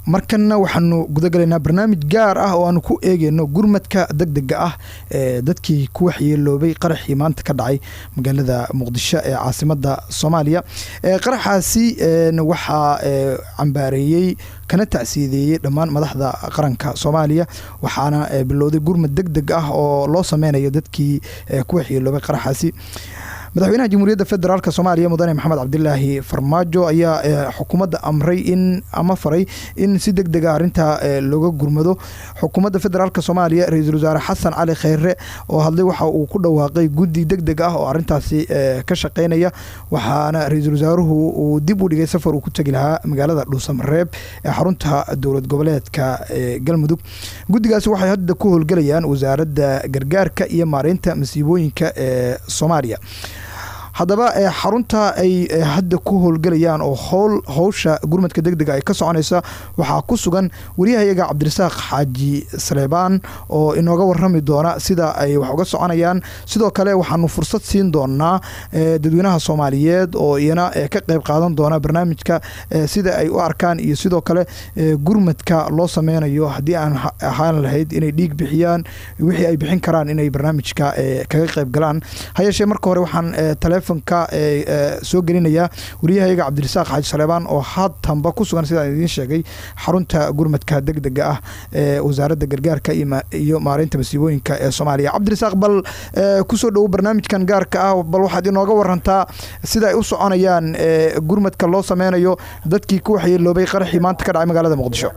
markanna waxaanu gudagalaynaa barnaamij gaar ah oo aanu ku eegeyno gurmadka deg dega ah ee dadkii ku waxyeeloobay qaraxii maanta ka dhacay magaalada muqdisho ee caasimada soomaaliya qaraxaasi waxaa cambaareeyey kana tacsiideeyey dhammaan madaxda qaranka soomaaliya waxaana bilowday gurmad deg deg ah oo loo sameynayo dadkii ku waxyeeloobay qaraxaasi madaxweynaha jamhuuriyadda federaalk soomaaliya mudane maxamed cabdilaahi farmaajo ayaa xukuumadda amray in ama faray in si deg dega arrintaa looga gurmado xukuumadda federaalk soomaaliya ra-iisul wasaare xasan cali kheyre oo hadlay waxa uu ku dhawaaqay guddi deg deg ah oo arrintaasi ka shaqeynaya waxaana ra-iisul wasaaruhu uu dib u dhigay safar uu ku tegi lahaa magaalada dhuusamareeb ee xarunta dowlad goboleedka galmudug guddigaasi waxay hadda ku howlgelayaan wasaaradda gargaarka iyo maareynta masiibooyinka ee soomaaliya haddaba xarunta ay hadda ku howlgelayaan oo howl howsha gurmadka deg dega ay ka soconaysa waxaa ku sugan wariyahayaga cabdirasaaq xaaji saleebaan oo inooga warami doona sida ay wax uga soconayaan sidoo kale waxaanu fursad siin doonaa dadweynaha soomaaliyeed oo iyana ka qeyb qaadan doona barnaamijka sida ay u arkaan iyo sidoo kale gurmadka loo sameynayo haddii aan ahaan lahayd inay dhiig bixiyaan wixii ay bixin karaan inay barnaamijka kaga qeyb galaan hayeeshee marka hore waxaan telefonka soo gelinaya wariyahayaga cabdirasaaq xaaji saleebaan oo haatanba ku sugan sidaan idiin sheegay xarunta gurmadka deg dega ah ee wasaaradda gargaarka iyo maareynta masiibooyinka ee soomaaliya cabdirasaaq bal kusoo dhowo barnaamijkan gaarka ah bal waxaad inooga warantaa sida ay u soconayaan gurmadka loo sameynayo dadkii ku waxyeeloobay qaraxii maanta ka dhacay magaalada muqdisho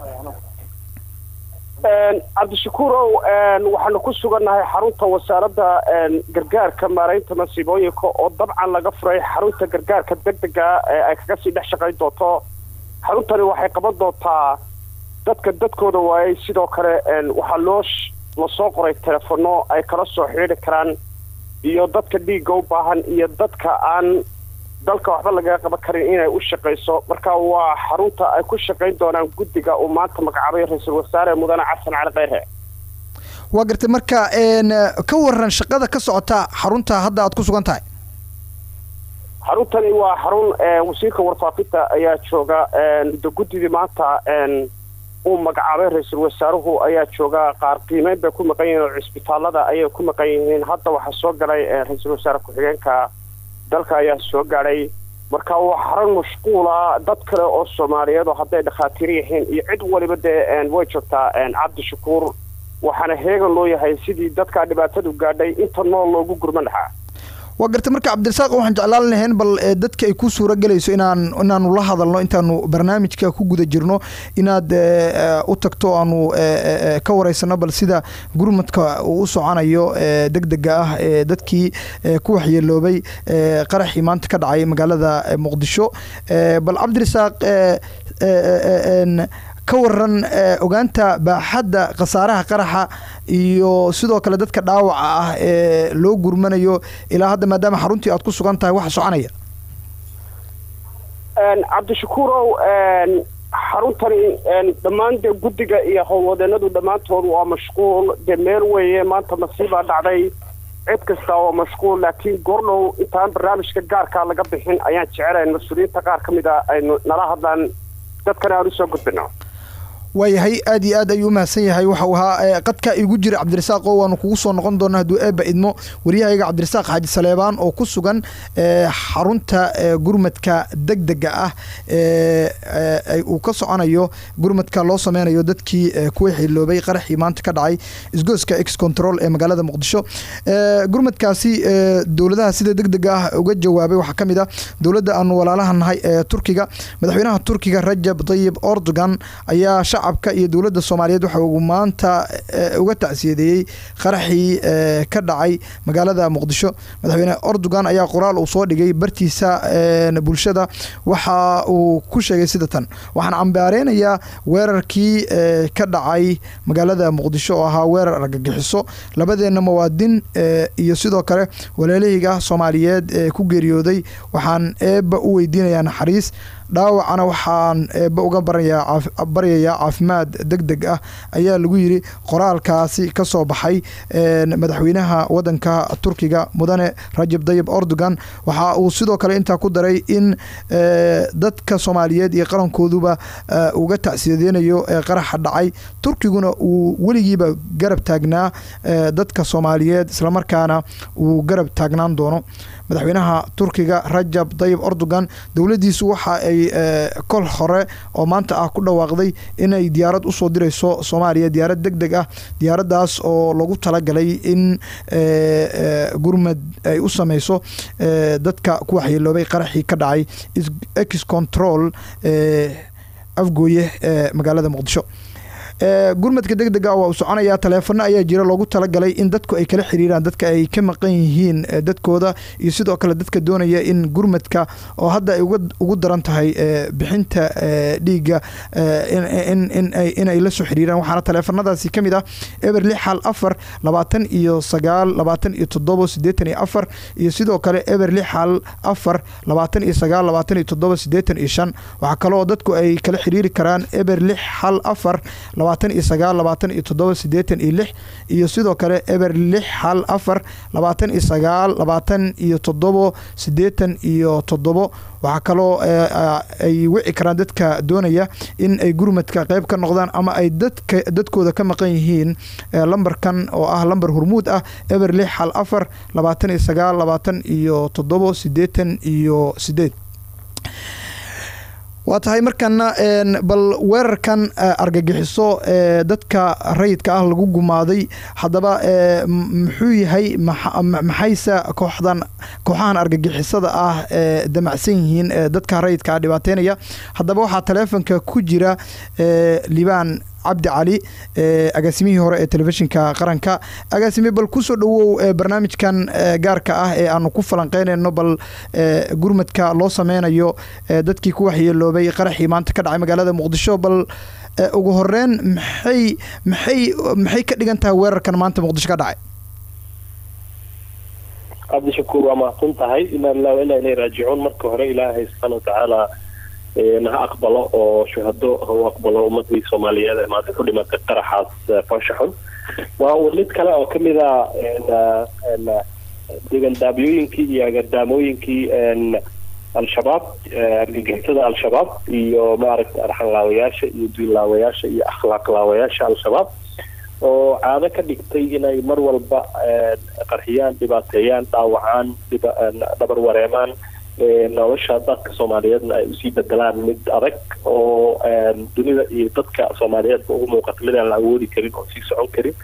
cabdishakuurow waxaanu ku sugannahay xarunta wasaaradda gargaarka maareynta masiibooyinka oo dabcan laga furay xarunta gargaarka deg dega ee ay kaga sii dhex shaqayn doonto xaruntani waxay qaban doontaa dadka dadkooda waayay sidoo kale waxaa loo lasoo qoray telefono ay kala soo xidhiidri karaan iyo dadka dhiigga u baahan iyo dadka aan dalka waxba lagaga qaban karin inay u shaqayso marka waa xarunta ay ku shaqayn doonaan guddiga uu maanta magacaabay ra-iisul wasaare mudane xasan cali kheyre waa gartay marka ka waran shaqada ka socota xarunta hadda aad ku sugan tahay xaruntani waa xarun wasiirka warfaafinta ayaa jooga muddo guddidii maanta uu magacaabay ra-iisul wasaaruhu ayaa jooga qaar qiimeyn bay ku maqan yihiin oo cisbitaalada ayay ku maqan yihiin hadda waxaa soo galay ra-iisul wasaare ku-xigeenka dalka ayaa soo gaadhay marka waa xarun mashquula dad kale oo soomaaliyeed oo hadday dhakhaatiir yihiin iyo cid waliba dee way joogtaa cabdishakuur waxaana heegan loo yahay sidii dadkaa dhibaatadu gaadhay inta nool loogu gurman lahaa waa gartay marka cabdirasaaq waxaan jeclaan lahayn bal dadka ay ku suura gelayso inaan inaanu la hadalno intaanu barnaamijka ku guda jirno inaad u tagto aanu ka wareysano bal sida gurmadka uu u soconayo deg dega ah ee dadkii ku waxyeeloobay qaraxii maanta ka dhacay magaalada muqdisho bal cabdirasaaq ka waran ogaanta baaxadda khasaaraha qaraxa iyo sidoo kale dadka dhaawaca ah ee loo gurmanayo ilaa hadda maadaama xaruntii aad ku sugan tahay waxa soconaya cabdishakuurow xaruntani dhammaan dee guddiga iyo howlwadeenadu dhammaantood waa mashquul dee meel weeye maanta masiibaa dhacday cid kasta waa mashquul laakiin goordhow intaan barnaamijka gaarkaa laga bixin ayaan jecelayn mas-uuliyiinta qaar ka mid a aynu nala hadlaan dadkana aan usoo gudbino waayahay aad iyo aad ayuu umahadsan yahay waxau ahaa qadka igu jira cabdirasaaq oo waanu kugu soo noqon doonaa hadduu eeba idmo waryahayaga cabdirasaaq xaaji saleebaan oo ku sugan xarunta gurmadka deg dega ah uu ka soconayo gurmadka loo sameynayo dadkii kuwa xiloobay qaraxii maanta ka dhacay isgooska ex control ee magaalada muqdisho gurmadkaasi dowladaha sida deg dega ah uga jawaabay waxaa ka mid ah dowladda aanu walaalaha nahay ee turkiga madaxweynaha turkiga rajab tayib erdogan ayaa shacabka iyo dowladda soomaaliyeed waxa uu maanta uga tacsiyadeeyey qaraxii ka dhacay magaalada muqdisho madaxweyne erdogan ayaa qoraal uu soo dhigay bartiisa bulshada waxa uu ku sheegay sida tan waxaan cambaareynaya weerarkii ka dhacay magaalada muqdisho oo ahaa weerar argagixiso labadeenna muwaadin iyo sidoo kale walaalahiga soomaaliyeed ee ku geeriyooday waxaan eebba u weydiinayaa naxariis dhaawacana waxaan eeba uga baryayaa caafimaad deg deg ah ayaa lagu yiri qoraalkaasi ka soo baxay madaxweynaha wadanka turkiga mudane rajab dayib erdogan waxa uu sidoo kale intaa ku daray in dadka soomaaliyeed iyo qarankooduba uga tacsiyadeynayo qaraxa dhacay turkiguna uu weligiiba garab taagnaa dadka soomaaliyeed islamarkaana uu garab taagnaan doono madaxweynaha turkiga rajab dayib erdogan dowladdiisu waxa ay kol hore oo maanta ah ku dhawaaqday inay diyaarad usoo dirayso soomaaliya diyaarad deg deg ah diyaaraddaas oo lagu talagalay in gurmad ay u sameyso dadka ku waxyeeloobay qaraxii ka dhacay ex control afgooye ee magaalada muqdisho gurmadka deg dega waa uu soconayaa taleefano ayaa jira loogu talagalay in dadku ay kala xiriiraan dadka ay ka maqan yihiin dadkooda iyo sidoo kale dadka doonaya in gurmadka oo hadda ay ugu daran tahay bixinta dhiigga inay la soo xiriiraan waxaana taleefanadaasi ka mid ah eber lix hal afar labaatan iyo sagaal labaatan iyo toddobo sideetan iyo afar iyo sidoo kale eber lix hal afar labaatan iyo sagaal labaatan iyo toddobo sideetan iyo shan waxaa kaloo dadku ay kala xiriiri karaan eber lix hal afar labaatan iyo sagaal labaatan iyo toddoba sideetan iyo lix iyo sidoo kale eber lix hal afar labaatan iyo sagaal labaatan iyo toddobo sideetan iyo toddobo waxaa kaloo ay wici karaan dadka doonaya in ay gurmadka qeyb ka noqdaan ama ay dadka dadkooda ka maqan yihiin lambarkan oo ah lambar hormuud ah eber lix hal afar labaatan iyo sagaal labaatan iyo toddobo sideetan iyo sideed waa tahay markana bal weerarkan argagixiso dadka rayidka ah lagu gumaaday haddaba muxuu yahay maxayse kooxdan kooxahan argagixisada ah damacsan yihiin dadka rayidka ah dhibaateynaya haddaba waxaa taleefonka ku jira libaan cabdi cali agaasimihii hore ee telefishinka qaranka agaasime bal kusoo dhawow barnaamijkan gaarka ah ee aanu ku falanqeynayno bal gurmadka loo sameynayo dadkii ku waxyeeloobay qaraxii maanta ka dhacay magaalada muqdisho bal ugu horeyn maxay maxay maxay ka dhigan tahay weerarkan maanta muqdisho ka dhacay cabdishakuur waa mahadsan tahay inaa lilah ilaa ilay raajicuun marka hore ilaahay subxaana watacaala ha aqbalo oo shuhado u aqbalo ummadii soomaaliyeed ee maanta ku dhimatay qaraxaas faashaxun waa uu mid kale oo kamid a degandaabyooyinkii iyo agardaamooyinkii al-shabaab argagixisada al-shabaab iyo maaragta arxanlaawayaasha iyo duinlaawayaasha iyo akhlaaqlaawayaasha al-shabaab oo caado ka dhigtay inay mar walba qarxiyaan dhibaateeyaan dhaawacaan dhabar wareemaan nolosha dadka soomaaliyeedna ay usii bedelaan mid adag oo dunida iyo dadka soomaaliyeedba ugu muuqata mid aan la awoodi karin oo sii socon karin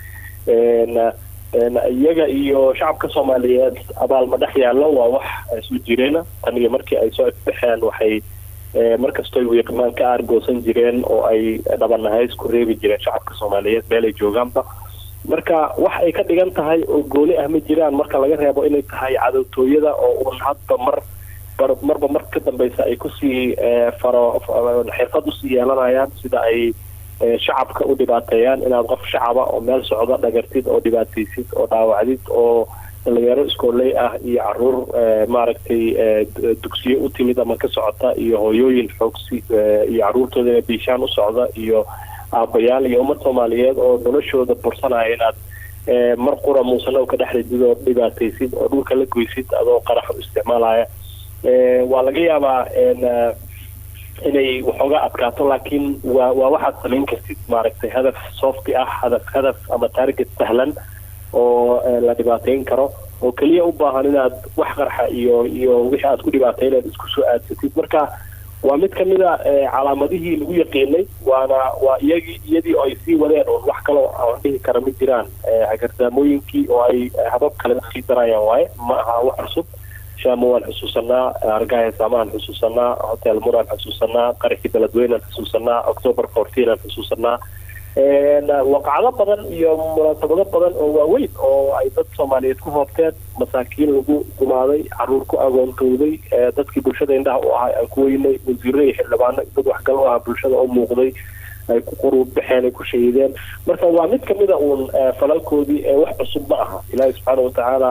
iyaga iyo shacabka soomaaliyeed abaalma dhex yaallo waa wax soo jireena tan iyo markii ay soo ifbaxeen waxay markastoy wiiqmaan ka aargoosan jireen oo ay dhabanahays ku reebi jireen shacabka soomaaliyeed meel ay joogaanba marka wax ay ka dhigan tahay oo gooni ah ma jiraan marka laga reebo inay tahay cadowtooyada oo uun hadba mar marba mar ka dambeysa ay kusii faro xirfad usii yeelanayaan sida ay shacabka u dhibaateeyaan inaad qof shacaba oo meel socda dhagartid oo dhibaataysid oo dhaawacdid oo dhalinyaro iskooley ah iyo caruur maaragtay dugsiye u timid ama ka socota iyo hooyooyin xoogsi iyo caruurtooda ina biishaan u socda iyo aabayaal iyo ummad soomaaliyeed oo noloshooda bursanaya inaad mar qura muusano ka dhex ridid oo dhibaataysid oo dhulka la goysid adoo qarax u isticmaalaya waa laga yaabaa inay waxooga adkaato laakiin waa waa waxaad samayn kartid maaragtay hadaf softy ah hadaf hadaf ama target sahlan oo la dhibaateyn karo oo keliya u baahan inaad wax qarxa iyo iyo wixii aad ku dhibaateyn isku soo aadsatid marka waa mid kamid a calaamadihii lagu yaqiinay waana waa iyagii iyadii oo ay sii wadeen oon wax kaloo aan dhihi kara ma jiraan hagardaamooyinkii oo ay habab kale usii darayaan waaye ma aha wax cusub shaamo waan xusuusanaa argaya saamaan xusuusanaa hotel muraan xusuusanaa qaraxii beledweynaan xusuusanaa october fourteen aan xusuusanaa waqacdo badan iyo munaasabado badan oo waaweyn oo ay dad soomaaliyeed ku hoobteen masaakiin lagu gumaaday caruur ku agoontooday dadkii bulshada indhaha u ahay aan ku weynay wasiiro iyo xildhibaano dad waxgal u ahaa bulshada oo muuqday ay ku quruud baxeen ay ku shahiideen marka waa mid kamida uun falalkoodii ee wax cusub ma aha ilaahi subxaana watacaala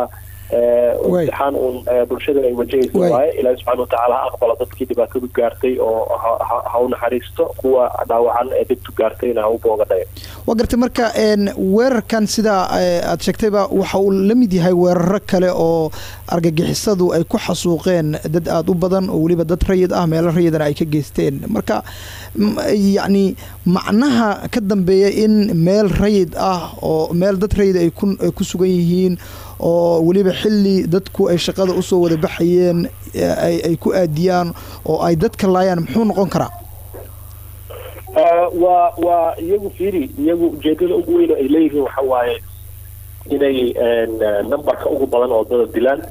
imtixaan uun bulshada ay wajahaysa waaye ilaahi subxana watacaala ha aqbalo dadkii dhibaatadu gaartay oo ha u naxariisto kuwa dhaawacan ee dhibtu gaartayna ha u boogadhayo waa gartay marka weerarkan sidaa aad sheegtayba waxa uu la mid yahay weeraro kale oo argagixisadu ay ku xasuuqeen dad aada u badan oo weliba dad rayid ah meelo rayidana ay ka geysteen marka yacni macnaha ka dambeeya in meel rayid ah oo meel dad rayid ay ku sugan yihiin oo weliba xilli dadku ay shaqada usoo wada baxayeen ay ku aadiyaan oo ay dadka laayaan muxuu noqon karaa waa waa iyagu fiiri iyagu ujeedada ugu weyn oo ay leeyihiin waxa waaye inay numberka ugu badan oo dada dilaan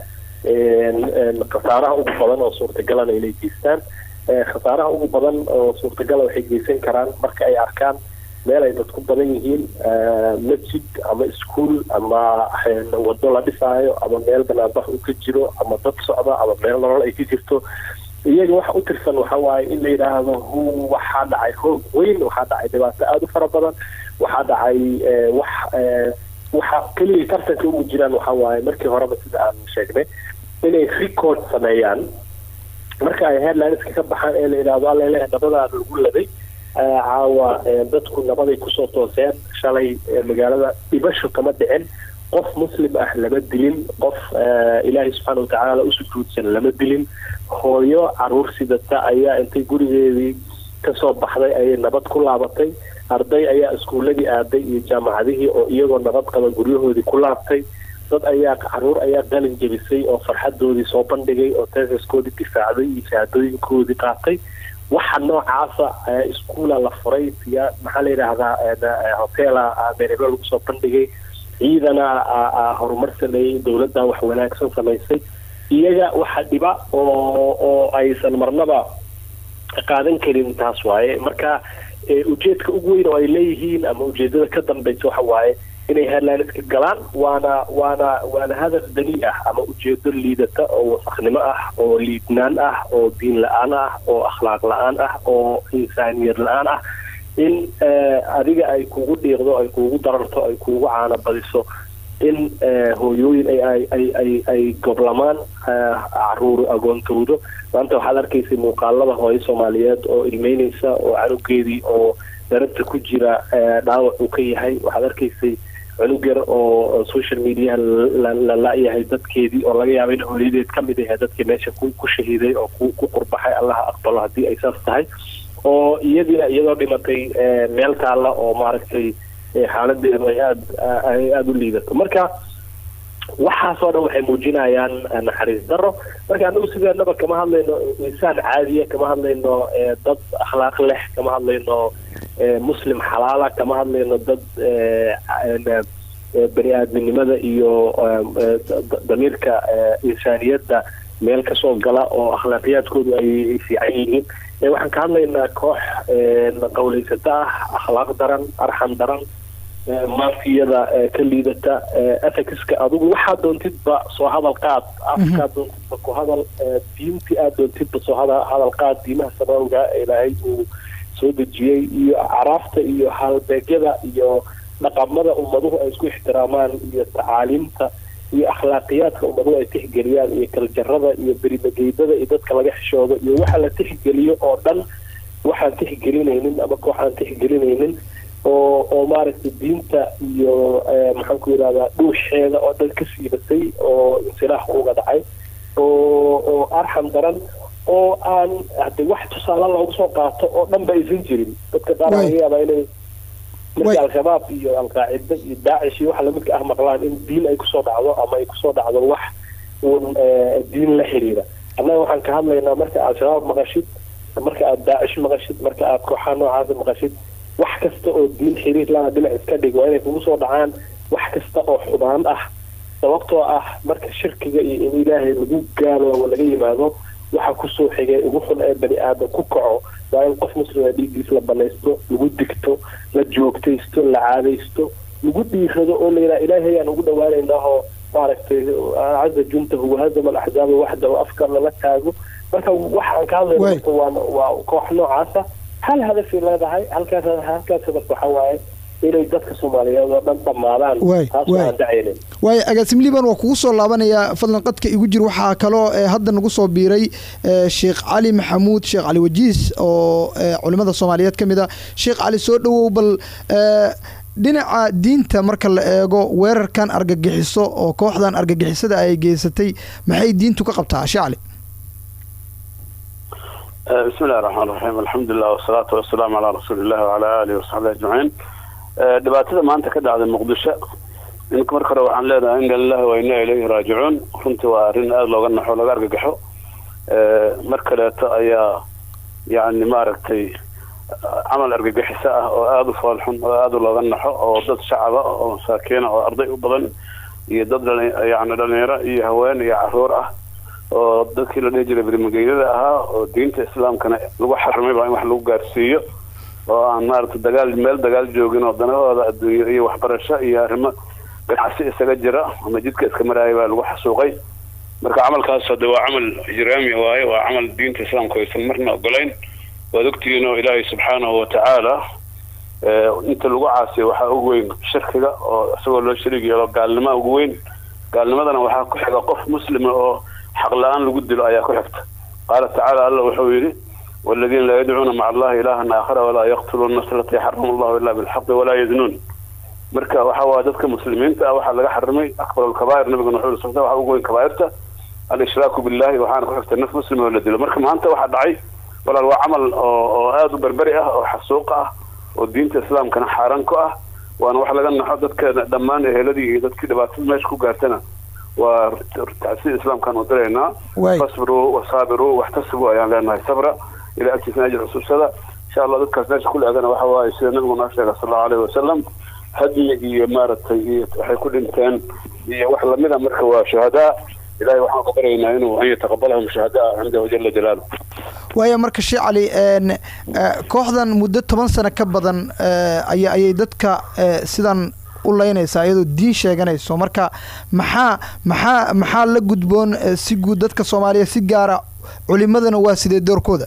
khasaaraha ugu badan oo suurtagalana inay geystaan khasaaraha ugu badan oo suurtagala waxay geysan karaan marka ay arkaan meel ay dadku badan yihiin masjid ama iskuol ama wado la dhisaayo ama meel banaanbax uu ka jiro ama dad socda ama meel nolol ay ka jirto iyaga waxa u tirsan waxa waaye in la yidhaahdo hu waxaa dhacay hoog weyn waxaa dhacay dhibaato aada u fara badan waxaa dhacay wax waxa keliya tartanka ugu jiraan waxa waaye markii horeba sida aan sheegnay inay record sameeyaan marka ay headlineska ka baxaan ee la yidhahdo allele nabadaa lagu laday caawa dadku nabaday kusoo tooseen shalay magaalada dhibasho kama dhicin qof muslim ah lama dilin qof ilaahay subxaana watacaala u sujuudsan lama dilin hooyo caruur sidata ayaa intay gurigeedii kasoo baxday ayay nabad ku laabatay arday ayaa iskuuladii aaday iyo jaamacadihii oo iyagoo nabad qaba guryahoodii ku laabtay dad ayaa caruur ayaa qalin jebisay oo farxadoodii soo bandhigay oo tesaskoodii difaacday iyo shahaadooyinkoodii qaatay waxa noocaasa iskuula la furay siya maxaa la yidhaahdaa hotela meerebe lagu soo bandhigay ciidana horumar sameeyey dowladda wax wanaagsan samaysay iyaga waxa dhiba oo oo aysan marnaba qaadan karin taas waaye marka ujeedka ugu weyn oo ay leeyihiin ama ujeedada ka dambaysa waxa waaye inay headlineska galaan waana waana waana hadaf dani ah ama ujeedo liidata oo wasaknimo ah oo liidnaan ah oo diin la-aan ah oo akhlaaq la-aan ah oo insaaniyad la-aan ah in adiga ay kugu dhiiqdo ay kugu dararto ay kugu caana badiso in hooyooyin ay ay ay ay goblamaan caruur agoontoodo maanta waxaad arkaysay muuqaalada hooyo soomaaliyeed oo ilmeyneysa oo canugeedii oo darabta ku jira dhaawac uu ka yahay waxaad arkaysay cunug yar oo social mediaha la la-yahay dadkeedii oo laga yaaba in hooyadeed ka mid ahe dadkii meesha ku shahiiday oo ku qurbaxay allaha aqbalo haddii ay saas tahay oo iyadiina iyadoo dhimatay meel taalla oo maaragtay xaaladeedu ay aad ay aada u liidato marka waxaasoo dhan waxay muujinayaan naxariis daro marka anagu sideenaba kama hadlayno insaan caadiya kama hadlayno dad akhlaaq leh kama hadlayno muslim xalaala kama hadlayno dad bani aadminimada iyo damiirka insaaniyadda meel kasoo gala oo akhlaaqiyaadkoodu ay fiican yihiin waxaan ka hadlaynaa koox qawleysata ah akhlaaq daran arxan daran maafiyada ka liidata ethicska adigu waxaa doontidba soo hadal qaad afkaa doontidba ku hadal diintii aad doontidba soo hadal qaad diimaha samawga ilaahay uu soo dejiyey iyo caraafta iyo halbeegyada iyo dhaqamada ummaduhu ay isku ixtiraamaan iyo tacaaliimta iyo akhlaaqiyaadka ummaduhu ay tixgeliyaan iyo kaljarada iyo berimageydada iyo dadka laga xishoodo iyo waxa la tixgeliyo oo dhan waxaan tixgelinaynin ama kooxaan tixgelinaynin oo oo maaragtay diinta iyo maxaan ku yidhahdaa dhuusheeda oo dhan ka siibatay oo insilaax uga dhacay oo oo arxam daran oo aan hade wax tusaale loogu soo qaato oo dhan ba aysan jirin dadka qaar laga yaabaa inay marka al-shabaab iyo al-qaacida iyo daacish iyo waxa lamidka ah maqlaan in diin ay kusoo dhacdo ama ay kusoo dhacdo wax uun diin la xiriira annaga waxaan ka hadlaynaa marka al-shabaab maqashid marka aad daacish maqashid marka aad kooxaha noocaasa maqashid wax kasta oo diin xiriir lana dhinac iska dhig waa inay kugu soo dhacaan wax kasta oo xubaan ah sababtoo ah marka shirkiga iyo in ilaahay lagu gaaloobo laga yimaado waxa kusoo xigay ugu xun ee bani aadam ku kaco waa in qof muslima dhiiggiis la banaysto lagu digto la joogtaysto la caadaysto lagu dhiirado oo la yidhaha ilaahay ayaan ugu dhawaanaynaahoo maaragtay caza juntahu wahazama alaxzaaba waxda oo afka lala taago marka waxaan ka hadlayna waa waa koox noocaasa hal hadafay leedahay halkaas halkaas hadaf waxa waaye inay dadka soomaaliyeed oo dhan dhammaadaan taas aan dhacaynin waayo agaasim liban waa kugu soo laabanayaa fadlan qadka igu jir waxaa kaloo hadda nagu soo biiray sheekh cali maxamuud sheekh cali wajiis oo culimada soomaaliyeed ka mid a sheekh cali soo dhowow bal dhinaca diinta marka la eego weerarkan argagixiso oo kooxdan argagixisada ay geysatay maxay diintu ka qabtaa sheekh cali bismi illahi raxmaan raxiim alxamdulilah wasalaatu wasalaamu calaa rasuuli illahi wacalaa aalihi wasaxbihi ajmaciin dhibaatada maanta ka dhacday muqdisho ninka marka hore waxaan leedahay ina lillahi wa inaa ilayhi raajicuun runtii waa arrin aada looga naxo laga argagaxo mar kaleeto ayaa yani maaragtay camal argagixiso ah oo aada u foolxun oo aada looga naxo oo dad shacaba oo masaakiina oo arday u badan iyo dad yani dhalinyaro iyo haween iyo caruur ah oo dadkii la dhihi jiray berimageydada ahaa oo diinta islaamkana lagu xarimay baa in wax lagu gaarsiiyo oo aan maaragtay dagaal meel dagaal joogin oo danahooda adduunyo iyo waxbarasho iyo arrimo ganacsi isaga jira ama jidka iska maraaya baa lagu xasuuqay marka camalkaas hade waa camal ijraami waaye waa camal diinta islaamka aysan marna ogolayn waad ogtihiin oo ilaahay subxaanahu watacaala inta lagu caasiyo waxaa ugu weyn shirkiga oo isagoo loo shariig yeelo gaalnima ugu weyn gaalnimadana waxaa ku xiga qof muslima oo xaq la-aan lagu dilo ayaa ku xigta qaala tacaala alla wuxuu yidhi والذين لا يدعون مع الله إلها آخر ولا يقتلون النفس التي حرم الله إلا بالحق ولا يزنون marka waxa waa dadka muslimiinta ah waxaa laga xarimay akbar alkabaa'ir nabiga wuxuu yidhi sabta waxa ugu weyn kabaa'irta al-ishraaku billahi waxaana ku xigta naf muslim oo la dilo marka maanta waxaa dhacay walaal waa camal oo oo aada u berberi ah oo xasuuq ah oo diinta islaamkana xaaraan ku ah waana wax laga naxo dadka dhammaan eheladii iyo dadkii dhibaatada meesha ku gaartana waa tacsiid islaamkaan u diraynaa fasbiruu wasaabiruu waxtasibuu ayaan leenahay sabra ilaa agtiisana ajir xusuusada insha allah dadkaas meesha ku leegana waxa waaye sida nabigu noo sheegay sal allahu alayhi wasalam hadyi iyo maaragtay iyo waxay ku dhinteen iyo wax lamida marka waa shuhadaa ilahay waxaan ka baryaynaa inuu an yataqabalahum shuhadaa cindahu jala jalaaluh waayo marka shee cali kooxdan muddo toban sano ka badan aya ayay dadka sidan u laynaysaa iyadoo diin sheeganayso marka maxaa maxaa maxaa la gudboon si guud dadka soomaaliya si gaara culimadana waa sidee doorkooda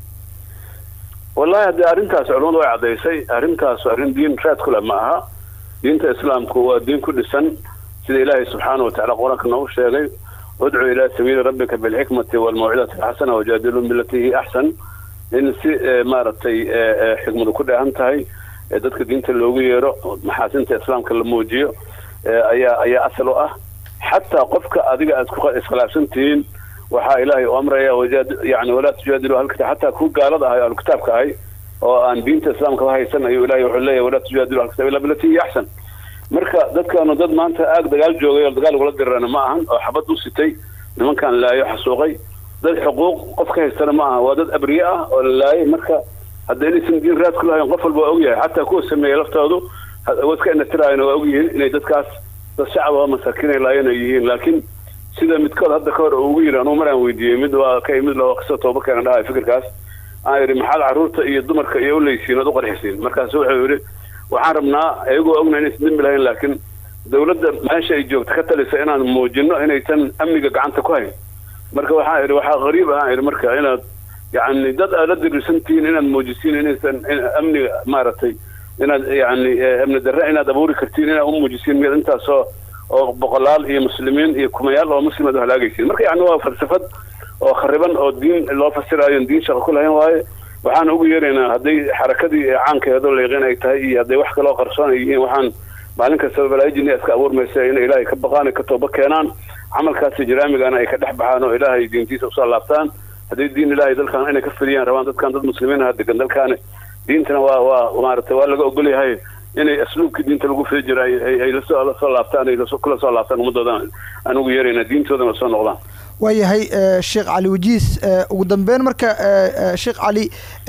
wallahi haddii arrintaas culimadu way caddaysay arrintaas arrin diin raad kule ma aha diinta islaamku waa diin ku dhisan sida ilaahay subxaana watacala qur-aanka noogu sheegay udcu ilaa sabiili rabbika bilxikmati waalmawcidati alxasana wajaadilun bilatii hiya axsan in si maaragtay xikmadu ku dheehan tahay dadka diinta loogu yeero maxaasinta islaamka la muujiyo ayaa ayaa asal u ah xataa qofka adiga aad iskhilaafsan tihiin waxaa ilaahay u amraya yani walaa tujaadilu halkita xataa kuwa gaalada ahay alkitaabka ahay oo aan diinta islaamka haysan ayuu ilahay wuxuu leeyahy walaa tujaadilu alkitab illa bilatii hiya axsan marka dadkaanu dad maanta aag dagaal joogay oo dagaal ugula dirana ma ahan oo xabad u sitay nimankaan laayo xasuuqay dad xuquuq qof ka haystana ma aha waa dad abriye ah oo la laayay marka hadda inaysan diin raad ku lahayn qof walba waa ogyahay xataa kuwa sameeyey laftoodu wadka inatiraayana waa ogyihiin inay dadkaas dad shacab oo masaakiinay laayeen ay yihiin laakiin sida midkood hadda ka hor ugu yidhi anugu maraan weydiiyey mid waa ka imid loo qiso tooba keena dhahay fikirkaas aan yidhi maxaad carruurta iyo dumarka iyo uleysiin ood u qarxisiin markaasu wuxuu yidhi waxaan rabnaa iyagoo ogna inaysan dembi lahayn laakiin dawladda meesha ay joogta ka talisa inaan muujino inaysan amniga gacanta ku hayn marka waxaan idhi waxaa qariib ahaan idhi marka inaad yani dad aad la diriirsan tihiin inaad muujisiin inaysan amniga maaragtay inaad yani amni darre inaad abuuri kartiin inaad u muujisiin miyaad intaasoo oo boqolaal iyo muslimiin iyo kumayaal oo muslimaad u halaagaysiin marka yani waa falsafad oo khariban oo diin loo fasiraayo diin shaqo ku lahayn waaye waxaan ugu yeeraynaa hadday xarakadii caankeedo leeqin ay tahay iyo hadday wax kaloo qarsoon ay yihiin waxaan maalin kastaba balaayijina iska abuurmaysa inay ilaahay ka baqaan ka tooba keenaan camalkaasi jaraamigana ay ka dhex baxaan oo ilaahay diintiisa usoo laabtaan hadday diin ilaahay dalkan inay ka fidiyaan rabaan dadkan dad muslimiin aha degan dalkaani diintana waa waa maaragtay waa laga ogol yahay inay asluubkii diinta lagu fidi jira ay lasoo lasoo laabtaan ay kula soo laabtaan ummadoodan aan ugu yeerayna diintoodana lasoo noqdaan waayahay sheekh cali wajiis ugu dambeyn marka sheekh cali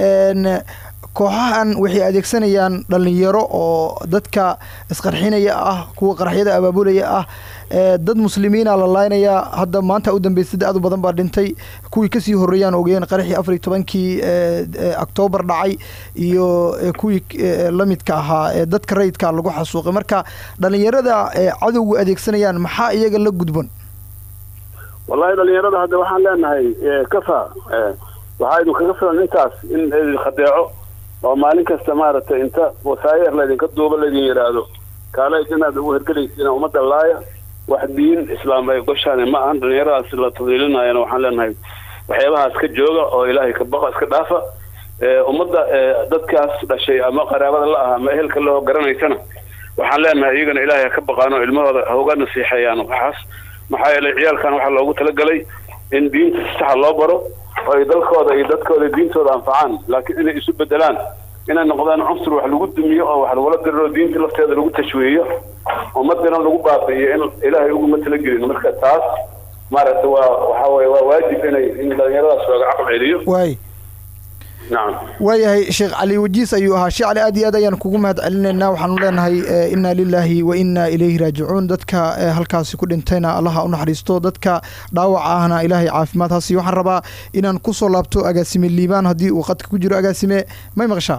kooxahan waxay adeegsanayaan dhalinyaro oo dadka isqarxinaya ah kuwa qaraxyada abaabulaya ah dad muslimiina la laaynayaa hadda maanta u dambeysay aad u badan baa dhintay kuwii kasii horreeyaan ogeen qaraxii afar iyo tobankii octoobar dhacay iyo kuwii lamidka ahaa ee dadka rayidka lagu xasuuqay marka dhalinyarada cadowga adeegsanayaan maxaa iyaga la gudban wallahi dhalinyarada hadda waxaan leenahay kafa waxaa idin kaga filan intaas in idin khadeeco oo maalin kasta maaragtay inta wasaayar laydinka duuba laydin yidhaahdo kaalayd inaad ugu hergelaysiin ummadda laaya wax diin islaam ay goshaani ma ahan dhalinyaradaas la tadliilinayana waxaan leenahay waxyaabahaas ka jooga oo ilaahay ka baqa iska dhaafa ummadda dadkaas dhashay ama qaraabada la ah ama ehelka loo garanaysana waxaan leenahay iyagana ilaahay ha ka baqaano ilmahooda hauga nasiixeeyaan waxaas maxaa yeelay ciyaalkan waxaa loogu talagalay in diinta si saxa loo baro oo ay dalkooda iyo dadkooda diintooda anfacaan laakiin inay isu bedelaan inay noqdaan cunsur wax lagu dumiyo oo wax lagula diriro diinta lafteeda lagu tashwiihiyo ummadina lagu baabi'iyo in ilaahay uguma talagelin marka taas maaragtay waa waxa weye waa waajib inay in dhalinyaradaas looga caql celiyo waay nacam waayahay sheekh cali wajiis ayuu ahaa sheekh cali aad iyo aad ayaan kugu mahad celinaynaa waxaanu leenahay inna lilaahi wa inna ilayhi raajicuun dadka halkaasi ku dhintayna allaha u naxariisto dadka dhaawaca ahna ilaahay caafimaad hasiyo waxaan rabaa inaan kusoo laabto agaasime liibaan haddii uu qadka ku jiro agaasime may maqashaa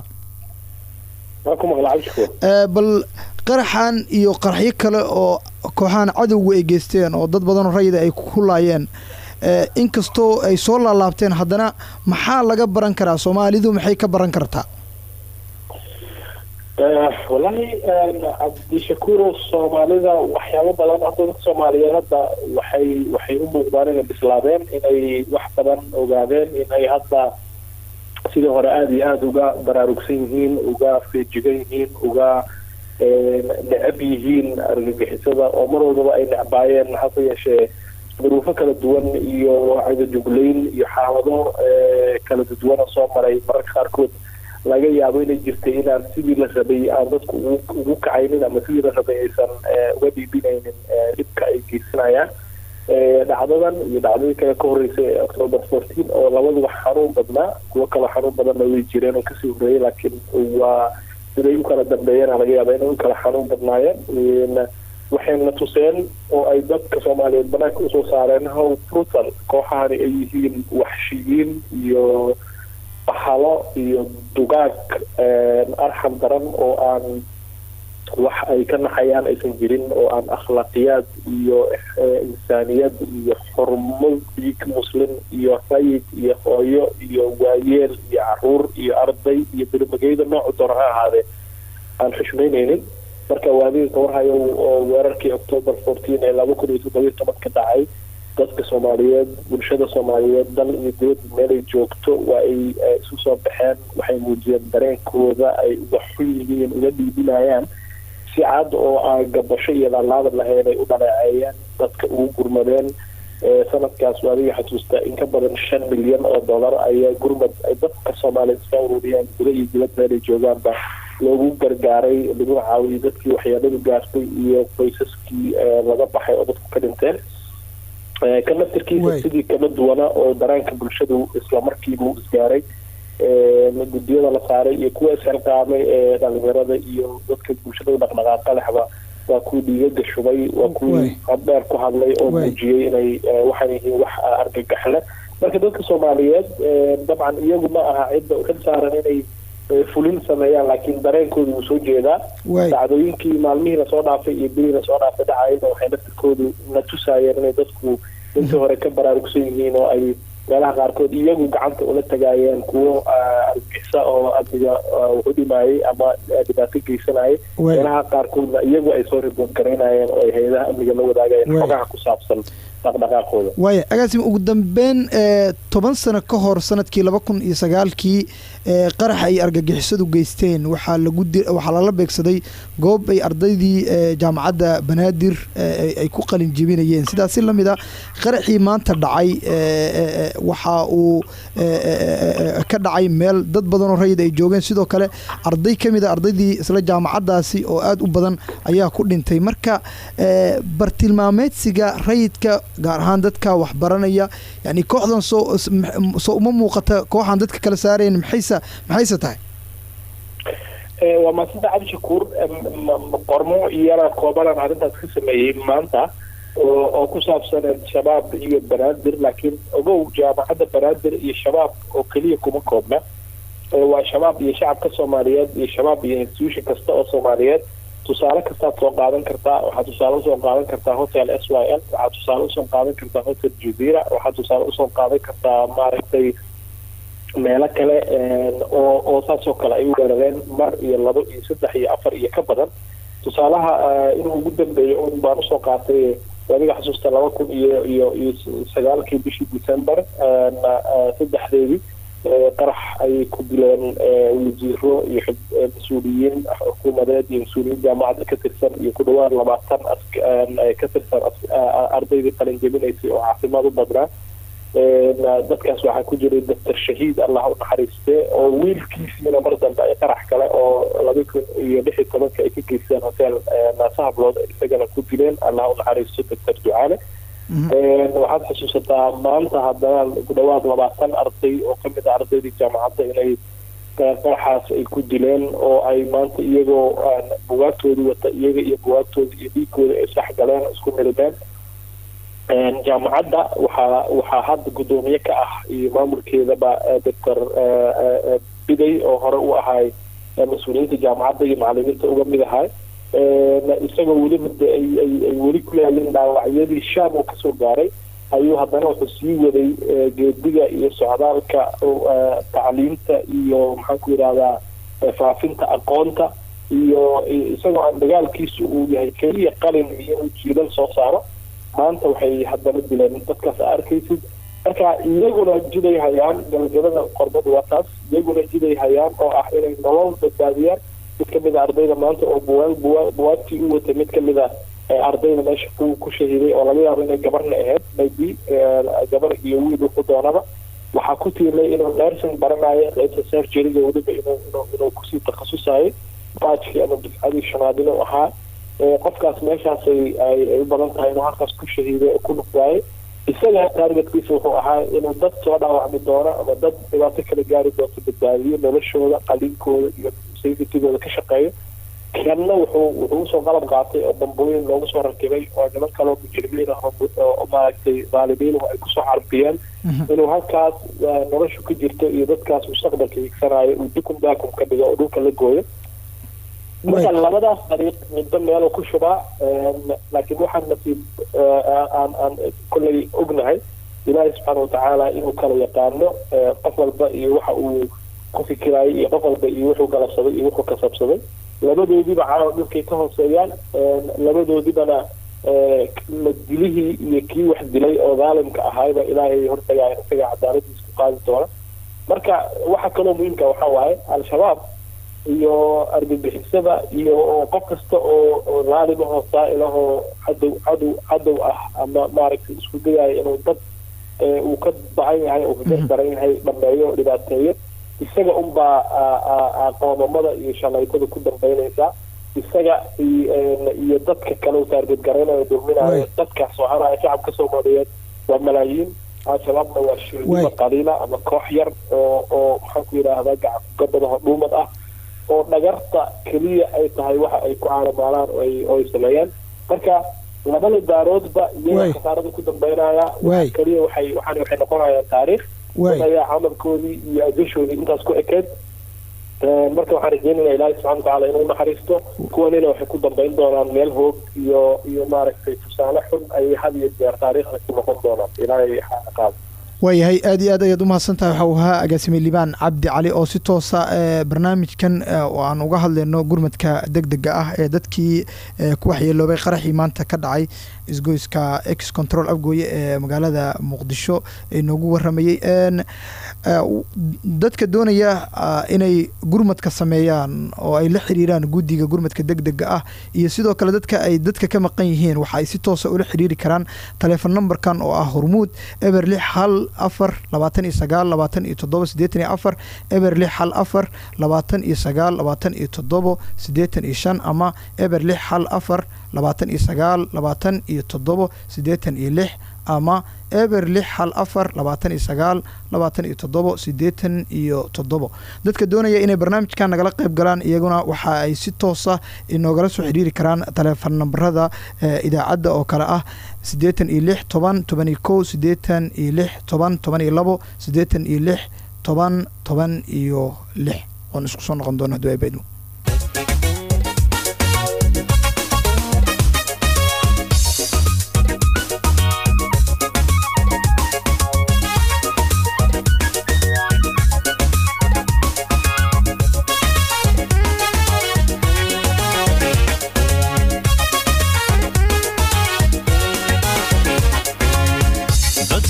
bal qaraxan iyo qaraxyo kale oo kooxahan cadowga ay geysteen oo dad badanoo rayida ay ku laayeen inkastoo ay soo laalaabteen haddana maxaa laga baran karaa soomaalidu maxay ka baran kartaa wallaahi cabdishakuuro soomaalida waxyaabo badan hadda dadka soomaaliyeed hadda waxay waxay u muuqdaan inay bislaadeen inay wax badan ogaadeen inay hadda sidii hore aada iyo aada uga baraarugsan yihiin uga feejigan yihiin uga necab yihiin argagixisada oo mar walbaba ay necbaayeen hase yeeshee duruufo kala duwan iyo cadajuglayn iyo xaalado kala duwana soo maray mararka qaarkood laga yaabo inay jirtay inaan sidii la rabay aan dadku ugu kacaynin ama sidii la rabay aysan uga dhiibinaynin dhibka ay geysanayaan dhacdadan iyo dhacdadii kale ka horreysay ee october fourteen oo labaduba xanuun badnaa kuwo kaloo xanuun badanna way jireen oo kasii horreeyay laakiin waa siday u kala dambeeyeen laga yaaba inay u kala xanuun badnaayeen waxayna tuseen oo ay dadka soomaaliyeed banaanka usoo saareen how brutal kooxahani ay yihiin waxshiyiin iyo bahalo iyo dugaag arxam daran oo aan wax ay ka naxayaan aysan jirin oo aan akhlaaqiyaad iyo insaaniyad iyo xurmo diig muslim iyo rayid iyo hooyo iyo waayeel iyo caruur iyo arday iyo birmageyda noocu doona ha ahaadee aan xushmaynaynin marka waadiinka warhayo oo weerarkii october fourteen ee laba kun iyo toddobiyo tobanka dhacay dadka soomaaliyeed bulshada soomaaliyeed dal iyo dibadda meelay joogto waa ay isu soo baxeen waxay muujiyeen dareenkooda ay uga xun yihiin uga dhiibinayaan si cad oo aan gabasho iyo laalaada lahayn ay u dhaleeceeyeen dadka ugu gurmadeen sanadkaas waa adiga xasuusta in ka badan shan milyan oo dollar ayaa gurmad ay dadka soomaaliyeed iska ururiyeen guda iyo dibad meelay joogaanba loogu gargaaray lagu caawiyay dadkii waxyeeladu gaartay iyo qoysaskii laga baxay oo dadku ka dhinteen ka naftirkiisa sidii kama duwana oo daraanka bulshadu islamarkiiba u isgaaray guddiyada la saaray iyo kuwa isxilqaamay ee dhalinyarada iyo dadka bulshada u dhaqdhaqaaqa lexba waa kuwii dhiigaga shubay waa kuwii habdheer ku hadlay oo muujiyey inay waxaan yihiin wax argagaxle marka dadka soomaaliyeed dabcan iyagu ma aha cidda xil saaran inay fulin sameeyaan laakiin dareenkooda wuu soo jeedaa dacdooyinkii maalmihii lasoo dhaafay iyo bilihii lasoo dhaafay dhacayna waxay naftirkoodu na tusaayeen inay dadku intii hore ka baraarugsan yihiin oo ay meelaha qaarkood iyagu gacanta ula tagaayeen kuwo argixisa oo amniga wuxu dhimaayay ama dhibaato geysanayay meelaha qaarkoodna iyagu ay soo ribood garaynayeen oo ay hay-adaha amniga la wadaagayeen xogaha ku saabsan dhaqdhaqaaqooda waaya agaasim ugu dambeyn toban sano ka hor sanadkii laba kun iyo sagaalkii qarax ay argagixisadu geysteen waxaa lagu waxaa lala beegsaday goob ay ardaydii jaamacadda banaadir ay ku qalin jebinayeen sidaasi lamid a qaraxii maanta dhacay waxa uu ka dhacay meel dad badanoo rayid ay joogeen sidoo kale arday ka mid a ardaydii isla jaamacaddaasi oo aada u badan ayaa ku dhintay marka bartilmaameedsiga rayidka gaar ahaan dadka waxbaranaya yani kooxdan soo soo uma muuqata kooxaan dadka kala saarayn maxayse maxayse tahay waa maasanta cabdi shakuur qormo iyana koobanaan arrintaas ka sameeyey maanta oo ku saabsan shabaab iyo banaadir laakiin ogow jaamacadda banaadir iyo shabaab oo keliya kuma koobna waa shabaab iyo shacabka soomaaliyeed iyo shabaab iyo institution kasta oo soomaaliyeed tusaale kastaad soo qaadan kartaa waxaad tusaale usoo qaadan kartaa hotel s y l waxaad tusaale usoo qaadan kartaa hotel jazira waxaad tusaale usoo qaadan kartaa maaragtay meelo kale oo oo saasoo kale ay u weerareen mar iyo labo iyo saddex iyo afar iyo ka badan tusaalaha inuu ugu dambeeyo un baan usoo qaatay adiga xasuusta laba kun iyo iyo iyo sagaalkii bishii december saddexdeedii qarax ayay ku dileen wasiiro iyo mas-uuliyiin xukuumadeed iyo mas-uuliyiin jaamacadda ka tirsan iyo ku dhawaad labaatan ka tirsan ardaydii qalin jebinaysay oo caafimaad u badnaa dadkaas waxaa ku jiray doctor shahiid allah u naxariiste oo wiilkiisiina mar dambe ay qarax kale oo laba kun iyo lix iyo tobanka ay ka geysteen hotel naasahablood isagana ku dileen allah u naxariisto doctor ducaale waxaad xusuusataa maanta haddana ku dhawaad labaatan arday oo kamid a ardaydii jaamacadda inay qaraxaas ay ku dileen oo ay maanta iyagoo bugaagtoodii wata iyaga iyo bugaagtooda iyo dhiigooda ay sax galeen isku milimeen jaamacadda waxaa waxaa hadda guddoomiye ka ah iyo maamulkeedaba doctor biday oo hore u ahay mas-uuliyiinta jaamacadda iyo macalimiinta uga mid ahay isagoo weliba de ay ay ay weli ku leelin dhaawacyadii shaam uu kasoo gaaray ayuu haddana wuxuu sii waday geediga iyo socdaalka tacliimta iyo maxaan ku yidhahdaa faafinta aqoonta iyo isagoo aan dagaalkiisu uu yahay keliya qalin iyo inuu jiilal soo saaro maanta waxay haddana dileen dadkaas a arkaysid marka iyaguna jiday hayaan gabagabada qorbadu waa taas iyaguna jiday hayaan oo ah inay nolol badbaadiyaan mid kamid a ardayda maanta oo buwaag buwaag buwaagtii u watay mid kamid a ardayda meesha ku ku shahiiday oo laga yaabo inay gabarna ahayd maybe gabar iyo wiil wuxuu doonaba waxaa ku tiirnay inuu nursing baranayo qaybta surgeryga weliba inuu inuu inuu kusii takhasusayo baajkii ama dufcadii shanaad inuu ahaa qofkaas meeshaasay ay ay u badan tahay inuu halkaas ku shahiiday oo ku nuqdaayo isaga taargetkiisa wuxuu ahaa inuu dad soo dhaawacmi doono ama dad dhibaato kala gaari doonto badbaadiyo noloshooda qaliinkooda iyo safetygooda ka shaqeeyo kanna wuxuu wuxuu usoo qalab qaatay oo bambooyin loogu soo rakibay oo niman kaloo mujrimiin ah oo maaragtay dhaalimiin ay kusoo carbiyeen inuu halkaas noloshu ka jirto iyo dadkaas mustaqbalka higsanayo uu dukum daakum ka dhigo oo dhulka la gooyo marka labadaas dariiq midba meelo ku shubaa laakiin waxaan nasiib aan aan kolley ognahay ilaahay subxaana watacaala inuu kala yaqaano qof walba iyo waxa uu ku fikiraayay iyo qof walba iyo wuxuu galabsaday iyo wuxuu kasabsaday labadoodiiba caawa dhulkay ka hooseeyaan labadoodibana la dilihii iyo kii wax dilay oo dhaalimka ahayba ilaahay hortagaaya isaga cadaaladiis ku qaadi doona marka waxa kaloo muhiimka waxaa waaye al-shabaab iyo argagixisada iyo qof kasta oo oo dhaalimahoo saa-ilahoo cadow cadow cadow ah ama maaragtay isku dayaayo inuu dad uu ka bacan yahay uu ka daran yahay dhameeyo dhibaateeyo isaga unbaa qoomamada iyo shalaytada ku dambeynaysaa isaga iyo dadka kale u taargetgaraynayo dulminayo dadka soconaya shacabka soomaaliyeed waa malaayiin al-shabaabna waa shirdiba qaliila ama koox yar oo oo maxaan ku yidhaahdaa gacankugabadaho dhuumad ah oo dhagarta keliya ay tahay waxa ay ku caalamaalaan oo ay sameeyaan marka labada daaroodba iyaga khasaarada ku dambeynaya keliya waxay waxaan waxay noqonayaan taariikh ayaa camalkoodii iyo ajashoodii intaas ku ekeed marka waxaan rajeynaya ilaahay subxana watacaala inuu naxariisto kuwanina waxay ku dambeyn doonaan meel hoog iyo iyo maaragtay tusaale xun ayay had iyo jeer taariikhda ku noqon doonaan ilaahay qaado waayahay aad iyo aad ayaad u mahadsantahay waxa uu ahaa agaasime liibaan cabdi cali oo si toosa barnaamijkan oo aan uga hadlayno gurmadka deg dega ah ee dadkii ku waxyeeloobay qaraxii maanta ka dhacay isgoyska ex control afgooye ee magaalada muqdisho ee noogu waramayey dadka doonaya inay gurmadka sameeyaan oo ay la xiriiraan guddiga gurmadka deg dega ah iyo sidoo kale dadka ay dadka ka maqan yihiin waxa ay si toosa ula xiriiri karaan taleefon numberkan oo ah hormuud eber lix hal afar labaatan iyo sagaal labaatan iyo toddoba siddeetan iyo afar eber lix hal afar labaatan iyo sagaal labaatan iyo toddobo siddeetan iyo shan ama eber lix hal afar labaatan iyo sagaal labaatan iyo toddobo siddeetan iyo lix ama eber lix hal afar labaatan iyo sagaal labaatan iyo toddobo siddeetan iyo toddobo dadka doonaya inay barnaamijkan nagala qayb galaan iyaguna waxa ay si toosa inoogala soo xiriiri karaan taleefon nambarada idaacadda oo kale ah siddeetan iyo lix toban toban iyo kow siddeetan iyo lix toban toban iyo labo siddeetan iyo lix toban toban iyo lix oon isku soo noqon doono hadduu abaydmo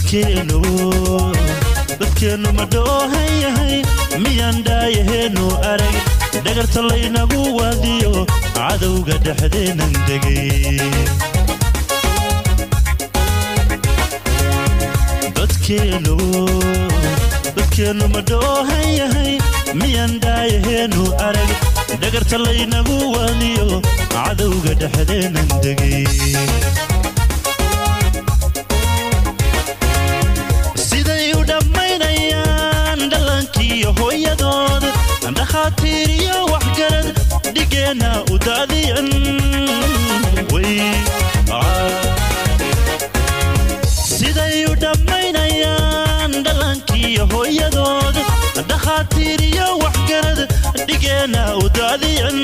dadkeenu dadkeennu ma dhoohan yahay miyaan dhaayaheenu arag dhagarta laynagu waadiyo cadowga dhexdeennan degay dadkeenu dadkeennu ma dhoohan yahay miyaan dhaayaheenu arag dhagarta laynagu waadiyo cadowga dhexdeennan degay siday u dhammaynayaan dhallaankiiyo hooyadood dhakhaatiir iyo waxgarad dhigeenna u daadiyan siday u dhammaynayaan dhallaankiiyo hooyadood dhakhaatiir iyo waxgarad dhigeenna u daadiyan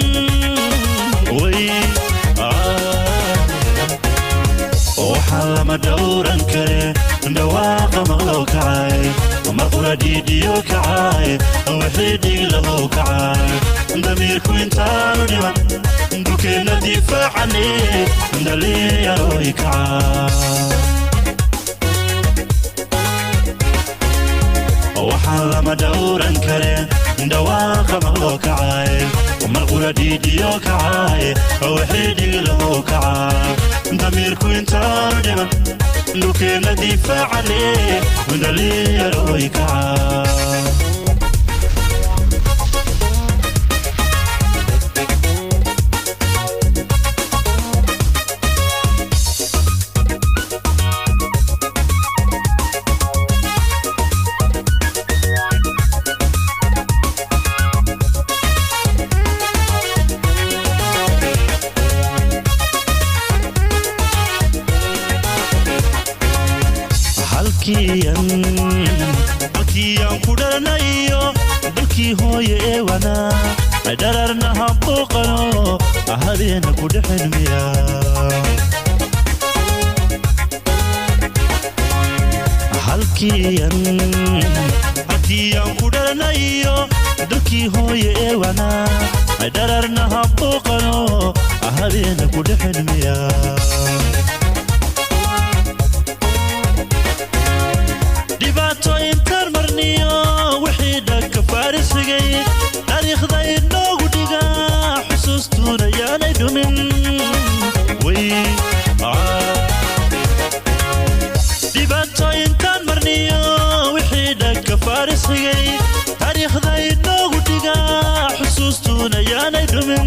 waxaa lama dhowran kare dhawaaqa maqlow kacay marqura dhiidhiyo kacay wixii dhiglahow kacay damiirku intaanu dhiman dukeenna difaacane dhalinyarooy kacay waxaan lama dhowran kare dhawaaqa maqloo kacay marqura dhiidhiyo kacay wixii dhiglahow kacay damiirku intaanu dhiman dhulkeenna difaacane dhalinyarooy kacay halkiiyaan ku dhalanayo dalkii hooye ee wanaa dhararna habooqano habeena ku dhexelmiya halkiiyaan ku dhalanayo dalkii hooye ee wanaa dhararna habooqano habeena ku dhexelmiya dhibaatooyintaan marniyo wixii dhanka faarisfigay taariikhda inoogu dhigaa xusuustuuna yaanay dhumin dhibaatooyintaan marniyo wixii dhanka faarisfigay taariikhda inoogu dhigaa xusuustuuna yaanay dhumin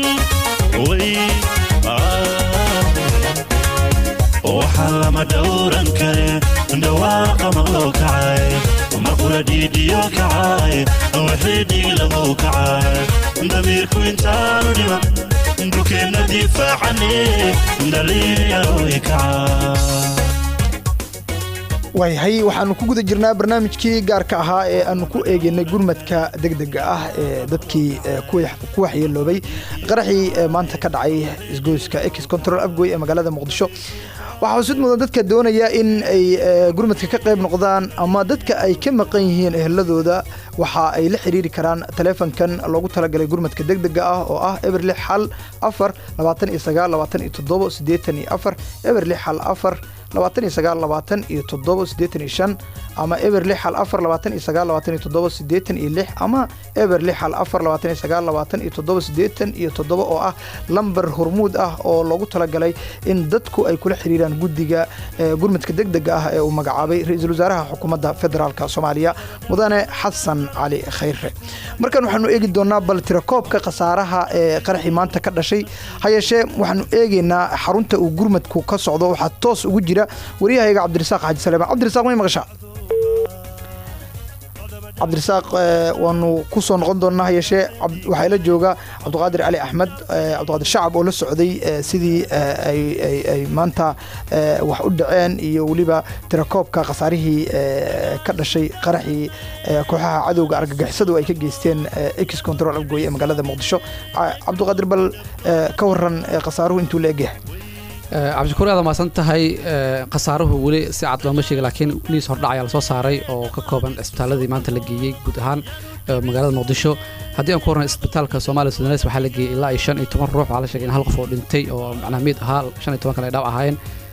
waxaa lama dhowran kare dhawaaqa maqloo kacay marqura dhiidhiyo kacay wixii dhiglahow kacay damiirku intaanu dhiman dhulkeenna difaacane dhalinyarooy kacay waayahay waxaanu ku guda jirnaa barnaamijkii gaarka ahaa ee aanu ku eegaynay gurmadka degdega ah ee dadkii ku waxyeeloobay qaraxii maanta ka dhacay isgoyska ex control afgoy ee magaalada muqdisho waxaa xusid mudan dadka doonaya in ay gurmadka ka qayb noqdaan ama dadka ay ka maqan yihiin eheladooda waxa ay la xiriiri karaan taleefankan loogu talagalay gurmadka degdega ah oo ah eber lix xal afar labaatan iyo sagaal labaatan iyo toddobo siddeetan iyo afar eber lix xal afar labaatan iyo sagaal labaatan iyo toddobo siddeetan iyo shan ama eber lix xal afar labaatan iyo sagaal labaatan iyo toddobo siddeetan iyo lix ama eber lix xal afar labaatan iyo sagaal labaatan iyo toddobo siddeetan iyo toddobo oo ah lambar hormuud ah oo loogu talagalay in dadku ay kula xiriiraan guddiga gurmadka degdega ah ee uu magacaabay ra-iisul wasaaraha xukuumadda federaalk soomaaliya mudane xasan cali khayre markan waxaanu eegi doonaa bal tirakoobka khasaaraha ee qaraxii maanta ka dhashay ha yeeshee waxaanu eegaynaa xarunta uu gurmadku ka socdo waxaa toos ugu jira waryahayga cabdirasaaq xaaji saleemaan cabdirasaaq may maqashaa cabdirasaaq waanu ku soo noqon doonnaa hayeeshee waxaa ila jooga cabdiqaadir cali axmed cabdiqaadir shacab oo la socday sidii ay maanta wax u dhaceen iyo weliba tirakoobka khasaarihii ka dhashay qaraxii kooxaha cadowga argagixisadu ay ka geysteen ex control afgooye ee magaalada muqdisho cabdiqaadir bal ka waran khasaaruhu intuu la egyahay cabdishakuur aad maasan tahay khasaaruhu weli si cad looma sheega laakiin liis hordhac ayaa lasoo saaray oo ka kooban isbitaaladii maanta la geeyey guud ahaan magaalada muqdisho haddii aan ku warran isbitaalka soomaaliya sudanes waxaa la geeyey ilaa iyo shan iyo toban ruux waxaa la sheegay in hal qof oo dhintay oo macnaha miid ahaa shan iyo toban kale ay dhaaw ahaayeen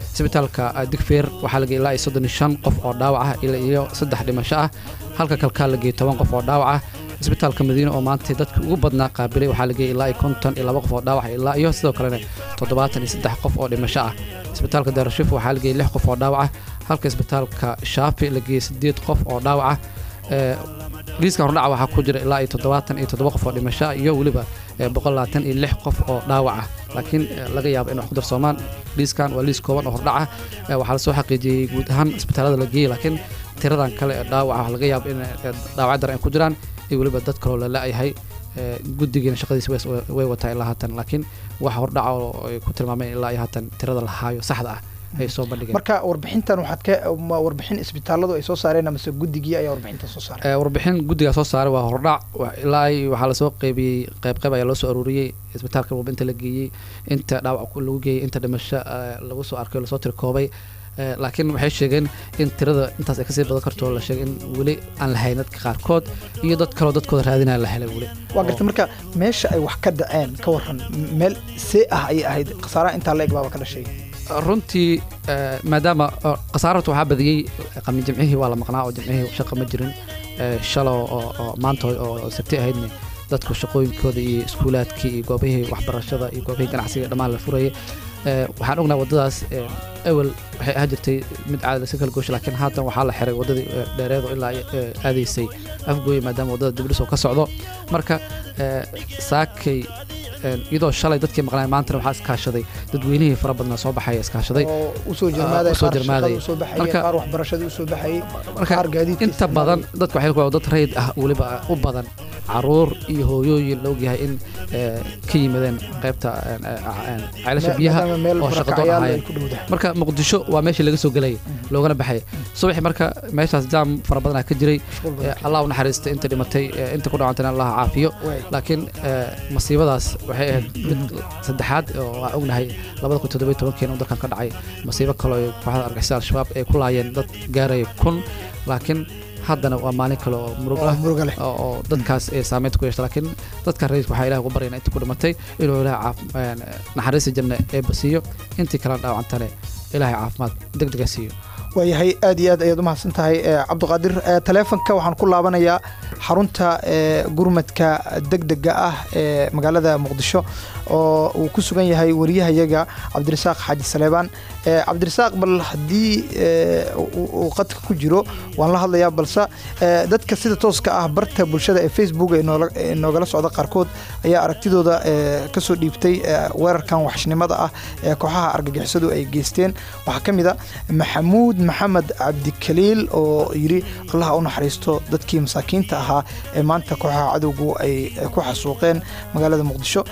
isbitaalka digfeer waxaa la geeyey ilaa iyo soddon iyo shan qof oo dhaawac ah ilaa iyo saddex dhimasho ah halka kalkaa la geeyey toban qof oo dhaawac ah isbitaalka madiine oo maanta dadka ugu badnaa qaabilay waxaa la geeyey ilaa iyo konton iyo laba qof oo dhaawac ilaa iyo sidoo kalena toddobaatan iyo saddex qof oo dhimasho ah isbitaalka daarashif waxaa la geeyey lix qof oo dhaawac ah halka isbitaalka shaafi la geeyey sideed qof oo dhaawac ah Ee, liiska hordhaca waxaa ku jira ilaa iyo toddobaatan iyo toddoba qof oo dhimasho ah iyo weliba ee, boqol labaatan iyo lix qof oo dhaawac ah laakiin ee, laga yaabo in wax ku darsoomaan liiskan waa liis kooban oo hordhaca Ee, waxaa lasoo xaqiijiyey guud ahaan isbitaalada la geeyey laakiin tiradan kale ee dhaawaca waxaa laga yaabo in ee, dhaawacyo daran ay ku jiraan iyo weliba dad kaloo la la-yahay Ee, guddigiina shaqadiisa way- way wataa ilaa haatan laakiin wax hordhaca oo ay ku tilmaameen ilaa iyo haatan tirada la haayo saxda ah ay soo bandhigeen marka warbixintan waxaad ka ma warbixin isbitaaladu ay soo saareen amase guddigii ayaa warbixinta soo saaray Ee, warbixin guddigaa soo saaray waa hordhac wa- ilaa ay waxaa lasoo qeybiyey qayb qayb ayaa loo soo aruuriyey isbitaalka walba inta la geeyey inta dhaawac ku- lagu geeyey inta dhimasho ee, lagu soo arkay lasoo tirkoobay Ee, laakiin waxay sheegeen in tirada intaas ay kasii badan karto la sheegay in weli aan la hayn dadka qaarkood iyo dad kaloo dadkooda raadinaya la helay weli waa garta marka meesha ay wax ka dhaceen ka waran m- meel see ah ayay ahayd khasaaraha intaa la eg baaba ka dhashay runtii ee, maadaama oo khasaarata waxaa badiyey qamin jimcihii waa la maqnaa oo jimcihii shaqa ma jirin Ee, shalo oo oo maanta oo oo sabti ahaydna dadku shaqooyinkooda iyo iskuulaadkii iyo goobihii waxbarashada iyo goobihii ganacsiga dhammaan la furayay Ee, waxaan ognaa waddadaas ee, ewel waxay ahaan jirtay mid caadi laska kala goosha laakiin haatan waxaa la xiray waddadii ee, dheereed oo ilaa ee, aadaysay afgooye maadaama waddada dibdhis oo ka socdo marka ee, saakay een, iyadoo shalay dadkii maqnaa maantana waxaa iskaashaday dadweynihii fara badnaa soo baxaya iskaashaday oo usoo jirmaaday usoo qaar jirmaaday. shaqada usoo baxayay Marka- qaar waxbarashadii usoo baxayay marka qaar gaadiidka inta badan dadka waxay ku dad rayd ah weliba u badan caruur iyo hooyooyin la ogyahay in ee, ka yimaadeen qaybta een, ee, een, ceelasha biyaha maadaama meel oo shaqo doon barakacayaal ay ahaayeen ku dhowdahay marka muqdisho waa meeshii laga soo gelayay loogana baxay subaxi marka meeshaas jaam fara badanaa ka jiray mashquul Ee, badan allah u naxariistay inta dhimatay ee, inta ku dhawantayna allah caafiyo Waay. laakiin ee, masiibadaas waxay ahayd mid saddexaad oo aan ognahay labada kun toddoba iyo tobankeena dalkan ka dhacay masiibo kale oo kooxda argixisada al-shabaab ay ku laayeen dad gaaraya kun laakiin haddana waa maalin kale oo murug oo ah muruga leh oo oo dadkaas ee saameynta ku yeeshta laakiin dadka rayidka waxaa ilaah ugu baryana intii ku dhimatay inuu ilaah caaf- een, naxariista janna ee basiiyo intii kalena dhaawacantane ilaahay caafimaad deg dega siiyo waayahay aad iyo aad ayaad u mahadsan tahay ee, cabdiqaadir ee, taleefanka waxaan ku laabanayaa xarunta ee, gurmadka degdega ah ee magaalada muqdisho oo uu ku sugan yahay wariyahayaga cabdirasaaq xaaji saleebaan Ee, cabdirasaaq bal haddii ee, uu uu qadka ku jiro waan la hadlayaa balse ee, dadka sida tooska ah barta bulshada ee facebook ee noola- ee noogala socda qaarkood ayaa aragtidooda ee, kasoo dhiibtay ee, weerarkan waxshnimada ah ee kooxaha argagixisadu ay geysteen waxaa ka mid a maxamuud maxamed cabdikaliil oo yidhi allaha u naxariisto dadkii masaakiinta ahaa ee maanta kooxaha cadowgu ay ay ku xasuuqeen magaalada muqdisho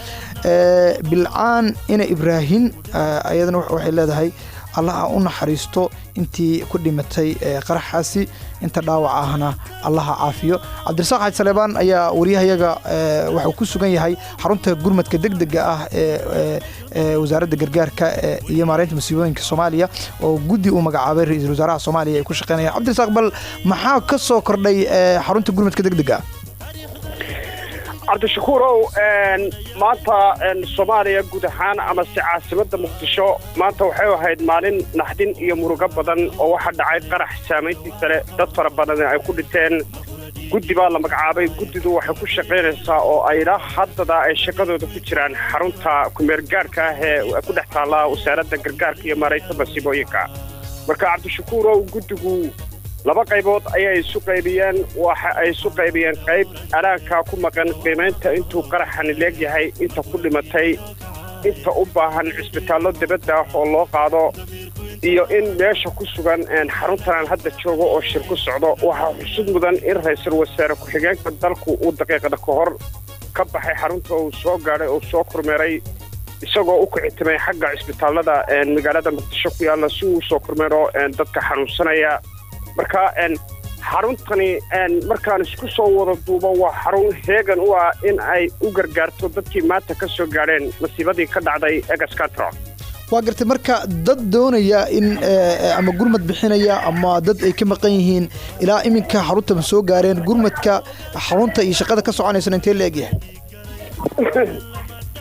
Ee, bilcaan ina ibraahin ee, ayadana wa- waxay leedahay allaha u naxariisto intii ku dhimatay ee, qaraxaasi inta dhaawac ahna allaha caafiyo cabdirasaaq xaaji saleebaan ayaa wariyahayaga ee, wuxuu ku sugan yahay xarunta gurmadka degdega ah ee ee, ee wasaaradda gargaarka ee, iyo maareynta masiibooyinka soomaaliya oo guddi uu magacaabay ra-iisul wasaaraha soomaaliya ay ku shaqeynayaan cabdirasaaq bal maxaa ka soo kordhay ee, xarunta gurmadka degdega ah cabdishakuurow een, maanta een, soomaaliya guud ahaan amase caasimada muqdisho maanta waxay ahayd maalin naxdin iyo murugo badan oo waxaa dhacay qarax saamayntiisa leh dad fara badan ay ku dhinteen guddi baa la magacaabay guddidu waxay ku shaqaynaysaa oo ayla haddada ay shaqadooda ku jiraan xarunta kumeergaarka ah ee ku dhex taalla wasaaradda gargaarka iyo maaraynta masiibooyinka marka cabdishakuurow guddigu laba qaybood ayay isu qaybiyeen waxa ay isu qaybiyeen qayb alaanka ku maqan qiimaynta intuu qaraxani leegyahay inta ku dhimatay inta u baahan cisbitaallo dibadda ah oo loo qaado iyo in meesha ku sugan een, xaruntan aan hadda joogo oo shir ku socdo waxaa xusud mudan in ra-iisul wasaare ku-xigeenka dalku uu daqiiqada ka hor ka baxay xarunta uu soo gaadhay oo soo kormeeray isagoo u kicitimay xagga cisbitaallada een, magaalada muqdisho ku yaalla si uu usoo kormeero een, dadka xanuunsanaya marka een, xaruntani een, markaan isku soo wada duubo waa xarun heegan u ah in ay u gargaarto dadkii maanta ka soo gaadheen masiibadii ka dhacday egascatro waa gartay marka dad doonaya in ee, ama gurmad bixinaya ama dad ay ka maqan yihiin ilaa iminka xarunta ma soo gaareen gurmadka xarunta iyo shaqada ka soconaysana intee la egyahay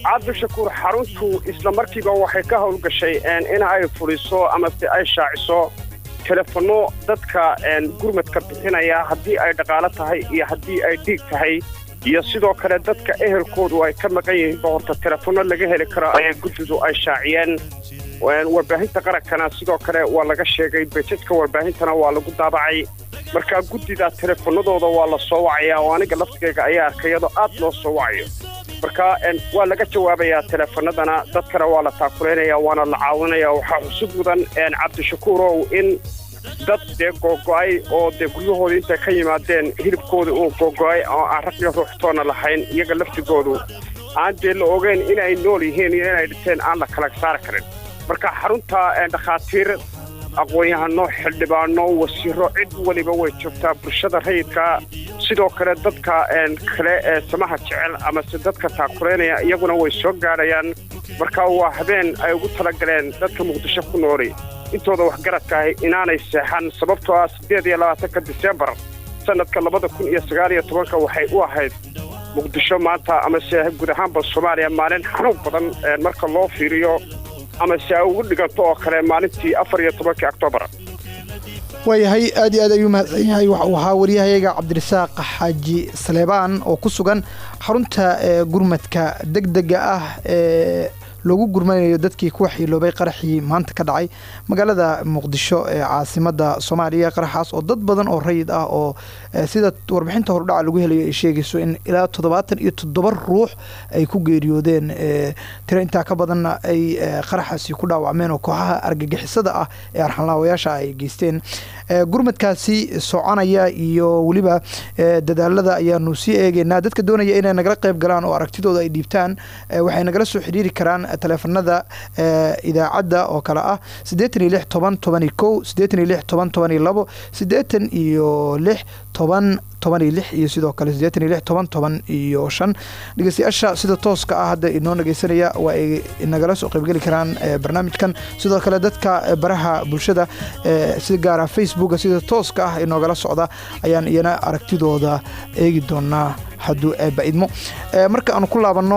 cabdishakuur xaruntu isla markiiba waxay ka howlgashay in ay fuliso amase ay shaaciso telefono dadka gurmadka bixinaya haddii ay dhaqaalo tahay iyo haddii ay dhiig tahay iyo sidoo kale dadka ehelkoodu ay ka maqan yihiinba horta telefono laga heli karo ayaa guddidu ay shaaciyeen warbaahinta qarankana sidoo kale waa laga sheegay bejadka warbaahintana waa lagu daabacay markaa guddida telefonadooda waa la soo wacaya oo aniga laftigayga ayaa arkay iyadoo aad loo soo wacayo marka waa laga jawaabayaa telefonadana dadkana waa la taakuleynaya waana la caawinaya waxaa xusub mudan cabdishakuurow in dad dee googo-ay oo dee guryahooda intay ka yimaadeen hilibkooda uu googo-ay oo aan rag iyo ruuxtoona lahayn iyaga laftigoodu aan dee la ogeyn inay nool yihiin iyo inay dhinteen aan la kala saari karin marka xarunta dhakhaatiir aqoon-yahano xildhibaano wasiiro cid weliba way joogtaa bulshada rayidka sidoo kale dadka kale ee samaha jecel amase dadka taakuleynaya iyaguna way soo gaadhayaan marka waa habeen ay ugu talagaleen dadka muqdisho ku nooli intooda waxgaradka ahi inaanay seexan sababtoo ah siddeed iyo labaatanka disembar sannadka labada kun iyo sagaal iyo tobanka waxay u ahayd muqdisho maanta amase guud ahaanba soomaaliya maalin xanuun badan marka loo fiiriyo amase ay ugu dhiganto oo kale maalintii afar iyo tobankii oktoobar waayahay aad iyo aad ayuu mahadsan yahay waxuu ahaa waryahayaga cabdirasaaq xaaji saleebaan oo ku sugan xarunta gurmadka deg dega ah ee loogu gurmanayo dadkii ku waxyeeloobay qaraxii maanta ka dhacay magaalada muqdisho ee caasimada soomaaliya qaraxaas oo dad badan oo rayid ah oo sida warbixinta hordhaca lagu helayo ay sheegayso in ilaa toddobaatan iyo toddoba ruux ay ku geeriyoodeen tiro intaa ka badanna ay qaraxaasi ku dhaawacmeen oo kooxaha argagixisada ah ee arxanlaawayaasha ay geysteen gurmadkaasi soconaya iyo weliba dadaalada ayaanu sii eegeynaa dadka doonaya inay nagala qayb galaan oo aragtidooda ay dhiibtaan waxay nagala soo xiriiri karaan teleefanada idaacadda oo kale ah siddeetan iyo lix toban tobani kow siddeetan iyo lix toban tobani labo siddeetan iyo lix toban toban iyo lix iyo sidoo kale siddeetan iyo lix toban toban iyo shan dhegeystayaasha sida tooska ah hadda inoo dhegeysanaya waa ay nagala soo qaybgeli karaan barnaamijkan sidoo kale dadka baraha bulshada si gaara facebooka sida tooska ah inoogala socda ayaan iyana aragtidooda eegi doonaa hadduu eebba-idmo marka aanu ku laabanno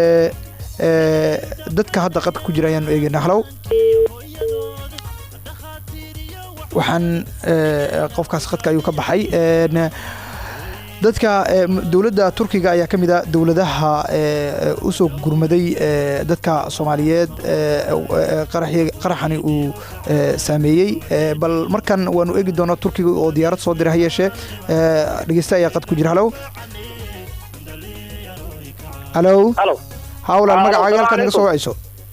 dadka hadda qadka ku jira ayaanu eegeynaa halow waxaan qofkaas qadka ayuu ka baxay dadka dowladda turkiga ayaa ka mid a dowladaha usoo gurmaday dadka soomaaliyeed qaraxani uu saameeyey bal markan waanu eegi doonaa turkiga oo diyaarad soo dira ha yeeshee dhegeysta ayaa qad ku jira halow halow hawlaal magacaaga halkaad naga soo wacayso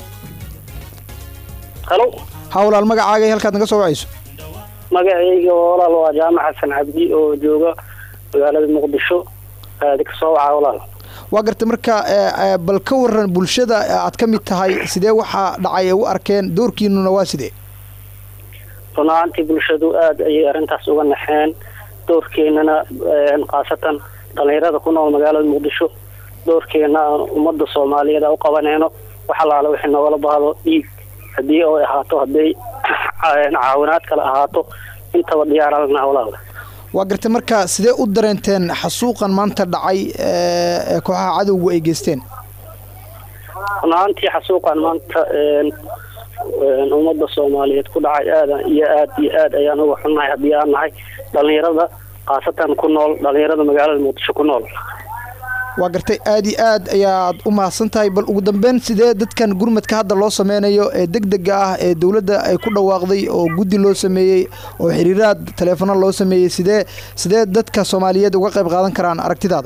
halo hawlaal magacaaga halkaad naga soo wacayso magacayga walaal waa jaamac xasan cabdi oo jooga magaalada muqdisho aadi ka soo waca walaal waa gartay marka bal ka waran bulshada aad ka mid tahay sidee waxaa dhacay ee u arkeen doorkiinuna waa sidee run ahaantii bulshadu aada ayay arrintaas uga naxeen doorkeenana khaasatan dhalinyarada ku nool magaalada muqdisho doorkeena aan ummadda soomaaliyeed a u qabanayno wax allaale wixii nogala baahdo dhiig haddii ay ahaato hadday caawinaad kale ahaato intaba diyaaralana walaal waa gartay marka sidee u dareenteen xasuuqan maanta dhacay ee kooxaha cadowgu ay geysteen run ahaantii xasuuqan maanta ummadda soomaaliyeed ku dhacay aada iyo aad iyo aad ayaan uga xunnahay haddii aan nahay dhalinyarada khaasatan ku nool dhalinyarada magaalada muqdisho ku nool waa gartay aad iyo aad ayaad u mahadsan tahay bal ugu dambeyn sidee dadkan gurmadka hadda loo sameynayo ee deg dega ah ee dowladda ay ku dhawaaqday oo guddi loo sameeyey oo xiriiraad taleefano loo sameeyey sidee sidee dadka soomaaliyeed uga qayb qaadan karaan aragtidaada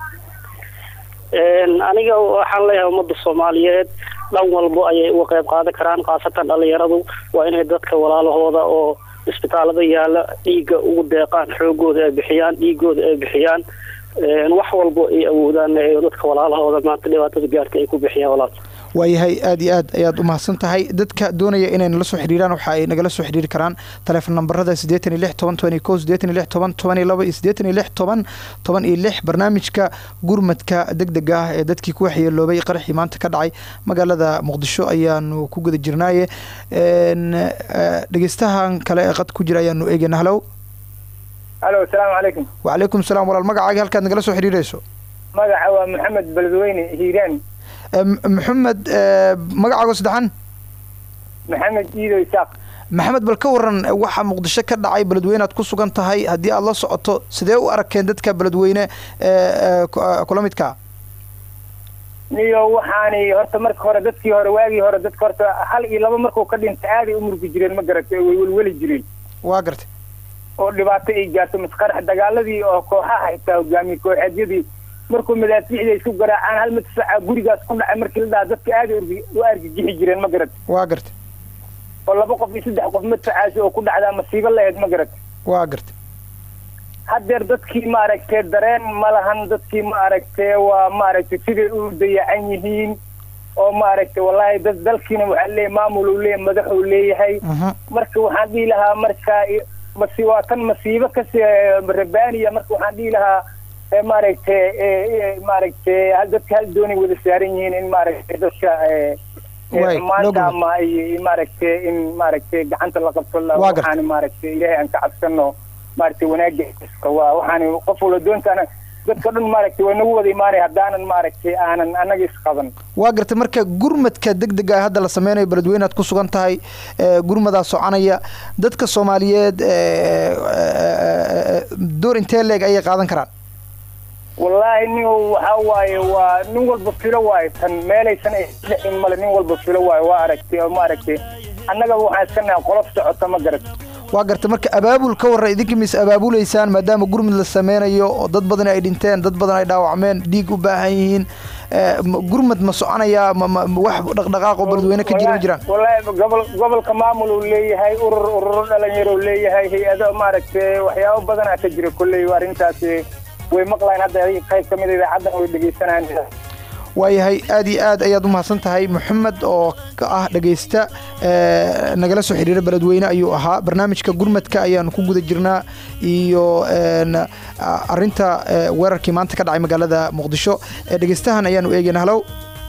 aniga waxaan leeyahay ummadda soomaaliyeed dhan walbo ayay uga qayb qaadan karaan khaasatan dhalinyaradu waa inay dadka walaalahooda oo isbitaalada yaala dhiigga ugu deeqaan xoogooda ay bixiyaan dhiigooda ay bixiyaan wax walbo ay awoodaan dadka walaalahooda maanta dhibaatada gaarka ay ku bixiyaan walaal waayahay aad iyo aad ayaad u mahadsan tahay dadka doonaya inay nala soo xiriiraan waxa ay nagala soo xiriiri karaan taleefon nambarada siddeetan iyo lix toban toban iyo kow siddeetan iyo lix toban toban iyo laba iyo siddeetan iyo lix toban toban iyo lix barnaamijka gurmadka deg dega ah ee dadkii ku waxyeeloobay qaraxii maanta ka dhacay magaalada muqdisho ayaanu ku guda jirnaaye dhegeystahan kale ee qad ku jira ayaanu eegeyna halow alo asalaamu calaykum wacalaykum salaam walaal magacaaga halkaad nagala soo xiriirayso magaca waa maxamed beledweyne hiiraan Eh, M- maxamed eh, magacaago saddexan maxamed iido isaaq maxamed bal ka waran eh, waxa muqdisho ka dhacay beledweyne aad ku sugan tahay haddii aad la socoto sidee u arkeen dadka beledweyne eh, eh, ku- eh, kula midka niyo waxaani horta marka hore dadkii hore waagii hore dadka horta hal iyo laba markuu ka dhinta aaday u murgi jireen ma garatay way welweli jireen waa gartay oo dhibaato ay gaarto masqarax dagaaladii oo kooxaha xitaa hogaamiye kooxeedyadii markuu madaafiicda isku garaacaan hal madfaca gurigaas ku dhacay markii la dhaha dadka aaday urgi- u argagixi jireen ma garatay waa gartay oo laba qof iyo saddex qof madfacaasi oo ku dhacdaa masiibo laheyd ma garatay waa gartay haddeer dadkii maaragtay dareen ma lahan dadkii maaragtay waa maaragtay siday u dayacan yihiin oo maaragtay wallaahi dad dalkiina waxaa leeyahay maamul uu leeyahay madax uu leeyahay Mhm. marka waxaan dhihi lahaa marka i- masi waa tan masiibo kasi rabaaniya marka waxaan dhihi lahaa ee maaragtay ee- ee maaragtay hal dadka hal doonay wada saaran yihiin in maaragtay dadka ee ee Waay, xumaanta loo gudbo. ama ay maaragtay in maaragtay gacanta la qabto la Waa gartay. waxaan maaragtay ilaahay aan ka cabsano maaragtay wanaaga iska waa waxaan qof walba doontaana dadka dhan maaragtay waa nagu wada imaanaya haddaanan maaragtay aanan annaga isqaban waa gartay marka gurmadka degdega ah hadda la sameynayo beledweyne aad ku sugan tahay eh, gurmadaa soconaya dadka soomaaliyeed eh, eh, door intee leeg ayay qaadan karaan wallaahi nin waxa waaye waa nin walba filo waaye tan meelaysan ay dhexin male nin walba filo waaye waa aragtay oo maaragtay annagaba waxaan iska nahay qolof socota ma garat waa gartay marka abaabul ka warra idinka mis abaabulaysaan maadaama gurmud la sameynayo oo dad badan ay dhinteen dad badan ay dhaawacmeen dhiig u baahan yihiin eh, ma- gurmad ma soconayaa ma- ma- ma wax dhaqdhaqaaq oo beledweyne ka jira ma jiraan wallaahi gobol gobolka maamul uu leeyahay urur ururo dhalinyaro uu leeyahay hay-ado maaragtay waxyaabo badanaa ka jira kolley arrintaasi way maqlayn hadda adiga qayb ka mid a idaacaddan way dhegeysanayaan waayahay aad iyo aad ayaad u mahadsan tahay maxamed oo ka ah dhegaysta eh, nagala soo xiriira beledweyne ayuu ahaa barnaamijka gurmadka ayaanu ku guda jirnaa iyo en, a- arinta eh, weerarkii maanta ka dhacay magaalada muqdisho Eh, dhegaystahan ayaanu eegayna halow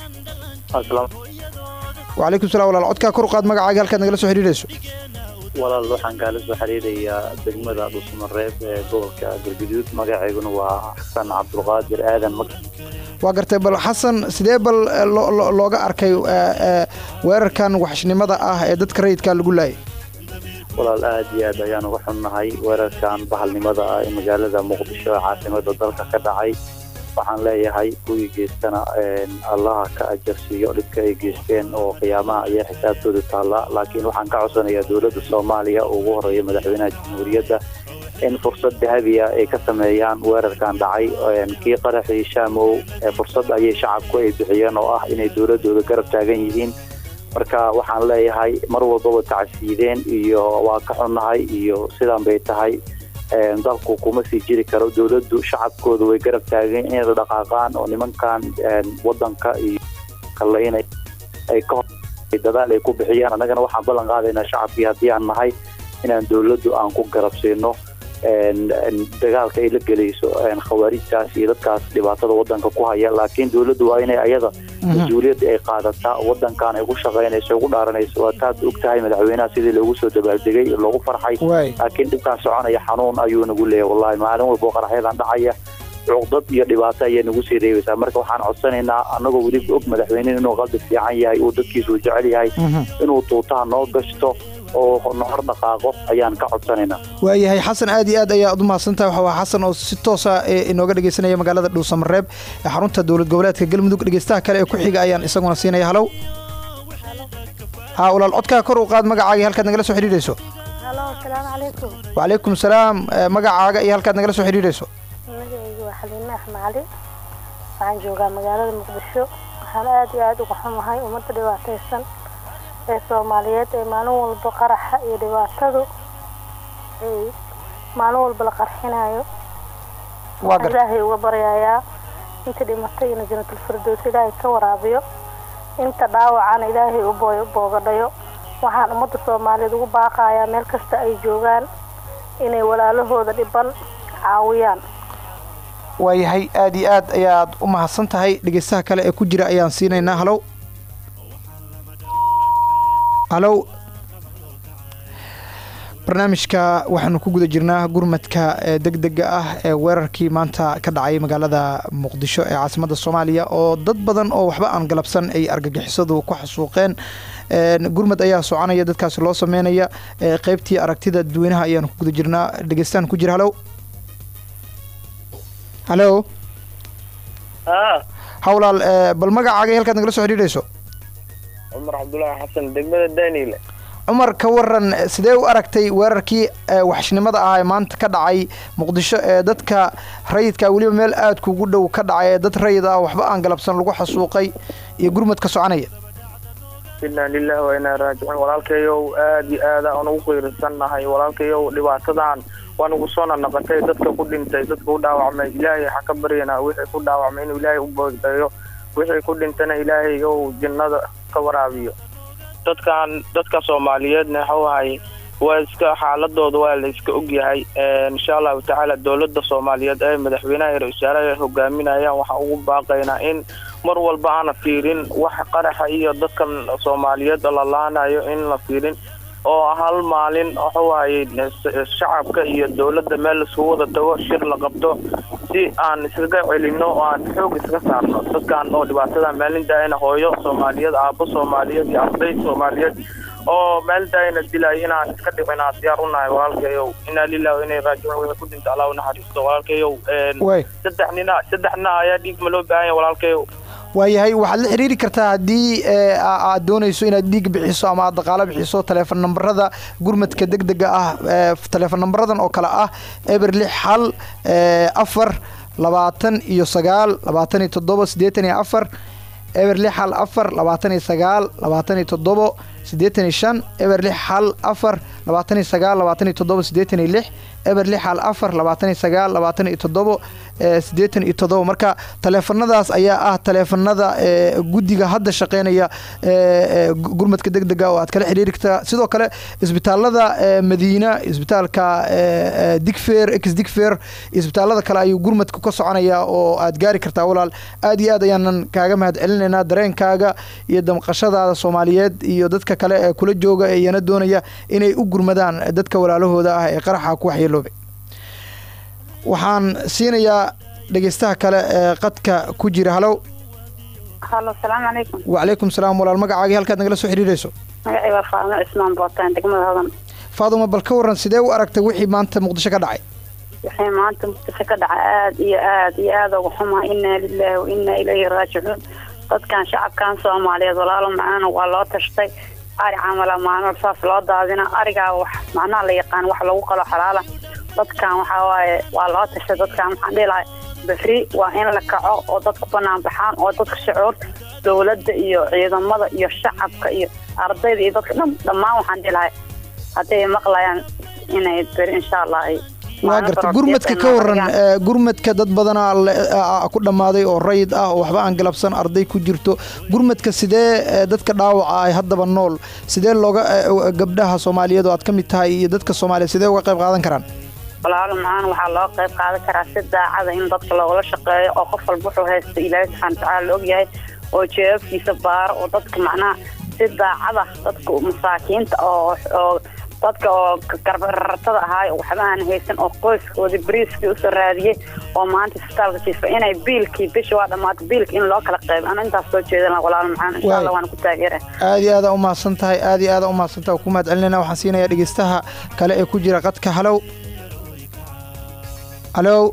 wacalaykum salam walaal codkaa kor u qaad magacaaga halkaad nagala soo xiriirayso walaal waxaan kaala soo xiriirayaa degmada dhusmareeb ee gobolka galgaduud magaceyguna waa xasan cabdulqaadir aadan mag waa gartay bal xasan sidee bal eh, lo- lo- looga arkay eh, eh, weerarkan waxshnimada ah ee dadka rayidka lagu laayay walaal aad iyo aad ayaan uga xunnahay weerarkan bahalnimada ah ee magaalada muqdisho ee caasimada dalka ka dhacay waxaan leeyahay kuwii geystana een, allaha ka ajarsiiyo dhibka ay geysteen oo qiyaamaha ayaa xisaabtooda taalla laakiin waxaan ka codsanayaa dowladda soomaaliya oo ugu horeeya madaxweynaha jamhuuriyadda in fursad dahabiya ay ka sameeyaan weerarkan dhacay een, kii qaraxii shaamow ee fursad ayay shacabku ay bixiyeen oo ah inay dowladooda garab taagan yihiin marka waxaan leeyahay mar walbaba tacsiideen iyo waa ka xunnahay iyo sidan bay tahay een, dalku kuma sii jiri karo dowladdu shacabkooda way garab taageen inay dhaqaaqaan oo nimankan een, wadanka iyo kalaynay ay ka hor dadaal ay ku bixiyaan annagana waxaan ballan qaadaynaa shacabkii haddii aan nahay inaan dowladdu aan ku garab siino een, een, dagaalka ay la gelayso een, khawaarijtaas iyo dadkaas dhibaatada wadanka ku haya laakiin dowladdu waa inay ayada mas-uuliyadda ay qaadataa wadankan ay ku shaqaynayso ugu dhaaranayso waa taad og tahay madaxweynaha sidii loogu soo dabaaldegay loogu farxay waay laakiin dhibkaan soconaya xanuun ayuu nagu leeyahay wallahi maalin walba oo qaraxyadan dhacaya cuqdad iyo dhibaato ayay nagu sii reebaysaa marka waxaan codsanaynaa annagoo weliba og madaxweyne inuu qalbi fiican yahay uu dadkiisu jecel yahay Mhm. inuu tuutaha noo gashto oo na hor dhaqaaqo ayaan ka codsanaynaa waayahay xasan aad iyo aad ayaad u mahadsantahay waxa waa xasan oo si toosa ee inooga dhegeysanaya magaalada dhuusamareeb ee xarunta dowlad goboleedka galmudug dhegeystaha kale ee ku xiga ayaan isaguna siinaya halow haa walaal codkaa kor u qaad magacaaga iyo halkaad nagala soo xidhiidhayso halo asalaamu calaykum wacalaykum salaam eh, magacaaga iyo halkaad nagala soo xidhiidhayso magacaygu waa xaliime axmed cali waxaan joogaa magaalada muqdisho waxaan aad iyo aad uga xumahay ummadda dhibaataysan ee soomaaliyeed ee maalin walba qaraxa iyo dhibaatadu ay maalin walba la qarxinayo waa gar ilaahay uga baryayaa inta dhimatay ina janatulfirdows ilaahay ka waraabiyo inta dhaawacana ilaahay u booy- boogadhayo waxaan ummadda soomaaliyeed ugu baaqayaa meel kasta ay joogaan inay walaalahooda dhiban caawiyaan waayahay aad iyo aad ayaad u mahadsan tahay dhegeystaha kale ee ku jira ayaan siinaynaa halow halow barnaamijka waxaanu ku guda jirnaa gurmadka ee degdega ah ee weerarkii maanta ka dhacay magaalada muqdisho ee caasimada soomaaliya oo dad badan oo waxba aan galabsan ay argagixisadu ku xasuuqeen Een, gurmad ayaa soconaya dadkaasi loo sameynaya ee qeybtii aragtida dadweynaha ayaanu ku guda jirnaa dhegeystaan ku jira halow halow hawlaal ee, bal magacaaga halkaad nagala soo xidhiidhayso cumar cabdulaahi xasan degmada daniile cumar ka waran sidee u aragtay weerarkii ee, waxshnimada ah ee maanta ka dhacay muqdisho ee dadka rayidka weliba meel aad kugu dhow ka dhacay ee dad rayid ah waxba aan galabsan lagu xasuuqay iyo gurmad ka soconaya inaa lilahi wa inaa raajicuun walaalkayow aad iyo aad aan ugu qiirsannahay walaalkayow dhibaatadan waa nagu soo nanaqatay dadka ku dhintay dadka ku dhaawacmay ilaahay waxaa ka baryanaa wixii ku dhaawacmay inuu ilaahay u boogdayo wixii ku dhintana ilaahay ou jannada ka waraabiyo dadkan dadka soomaaliyeedna waxau ahay waa iska xaaladooda waa la iska ogyahay insha allahu tacaala dowladda soomaaliyeed ee madaxweynaha ra wasaaraha hogaaminayaan waxaan ugu baaqaynaa in mar walba aana fiirin wax qaraxa iyo dadkan soomaaliyeed la laanayo in la fiirin oo hal maalin waxuu ahay shacabka iyo dowladda meel laiskugu wada tago shir la qabto si aan iskaga celino oo aan xoog iskaga saarno dadkan oo dhibaatada maalin daayana hooyo soomaaliyeed aabo soomaaliyeed iyo arday soomaaliyeed oo maalin daayana dilay inaan iska dhicinaa diyaar u nahay walaalkayow inaa lillahi wa inay raajicuun wixii ku dhinta allah u naxariisto walaalkayow Way. saddex nina saddex nina ayaa dhiig ma loo baahan yahay walaalkayow waayahay waxaad la xiriiri kartaa haddii ee, a- aad doonayso inaad dhiig bixiso ama aad dhaqaalo bixiso taleefon nambarada gurmadka degdega ah ee, taleefon nambaradan oo kale ah eber lix hal ee, afar labaatan iyo sagaal labaatan iyo toddobo siddeetan iyo afar eber lix hal afar labaatan iyo sagaal labaatan iyo toddobo siddeetan iyo shan eber lix hal afar labaatan iyo sagaal labaatan iyo toddobo siddeetan iyo lix eber lix hal afar labaatan iyo sagaal labaatan iyo toddobo ee, siddeetan iyo toddobo marka taleefanadaas ayaa ah taleefanada ee, guddiga hadda shaqeynaya ee, ee, gu- gurmadka degdega oo aad kala xiriiri kartaa sidoo kale isbitaalada ee, madiina isbitaalka ee, ee, digfeer ex digfeer isbitaalada kale ayuu gurmadka ka soconaya oo aad gaari kartaa walaal aad iyo aad ayaanan kaaga mahad celinaynaa dareenkaaga iyo damqashadaada soomaaliyeed iyo dadka kale ee kula jooga ee iyana doonaya inay u gurmadaan dadka walaalahooda ah ee qaraxa ku waxyeeloobay waxaan siinayaa dhegeystaha kale ee qadka ku jira halow halo salaamu calaykum wacalaykum salaam walaal magacaagii halkaad nagala soo xiriirayso magacay waa faadmo cismaan bootaan degmada hodan faaduma bal ka waran sidee u aragtay wixii maanta muqdisho ka dhacay waxay maanta muqdisho ka dhacay aad iyo aad iyo aad uga xumaa inaa lilaahi wa inaa ilayhi raajicuun dadkan shacabkan soomaaliyeed walaalo macana waa loo tashtay ari camala maalmo saas loo daadina arigaa wax macnaha la yaqaan wax lagu qalo xalaala dadkan waxaa waaye waa loo tashtay dadkan waxaan dhihi lahay berri waa in la kaco oo dadku banaan baxaan oo dadka shucuurta dowladda iyo ciidamada iyo shacabka iyo ardayda iyo dadka dhan dhammaan waxaan dhihi lahay hadday maqlayaan inay beri insha allah ay waa garta gurmadka ka waran ee, gurmadka dad badanaa le- a- a- ku dhammaaday oo rayid ah oo waxba aan galabsan arday ku jirto gurmadka sidee ee, dadka dhaawaca ay haddaba nool sidee looga ee, gabdhaha soomaaliyeed oo aad ka mid tahay iyo dadka soomaaliyeed sidee uga qayb qaadan karaan walaalo macaan waxaa loo qayb qaadan karaa si daacada in dadka loogala shaqeeyo oo qof walba wuxuu haysta ilaahay subxaana watacaala la ogyahay oo jeebabkiisa baaro oo dadka macnaha si daacada dadka masaakiinta oo oo dadka oo garbararatada ahaay oo waxba aan haysan oo qoyskooda bariiskii usoo raadiyey oo maanta isbitaalka jiifa inay biilkii bisha waa dhammaatay biilka in loo kala qaybo ana intaas soo jeedan walaalo macaan insha allah waana ku taageera aad iyo aada umahadsan tahay aad iyo aada umahadsan tahay ku mahad celinayna waxaan siinayaa dhegeystaha kale ee ku jira qadka halow halow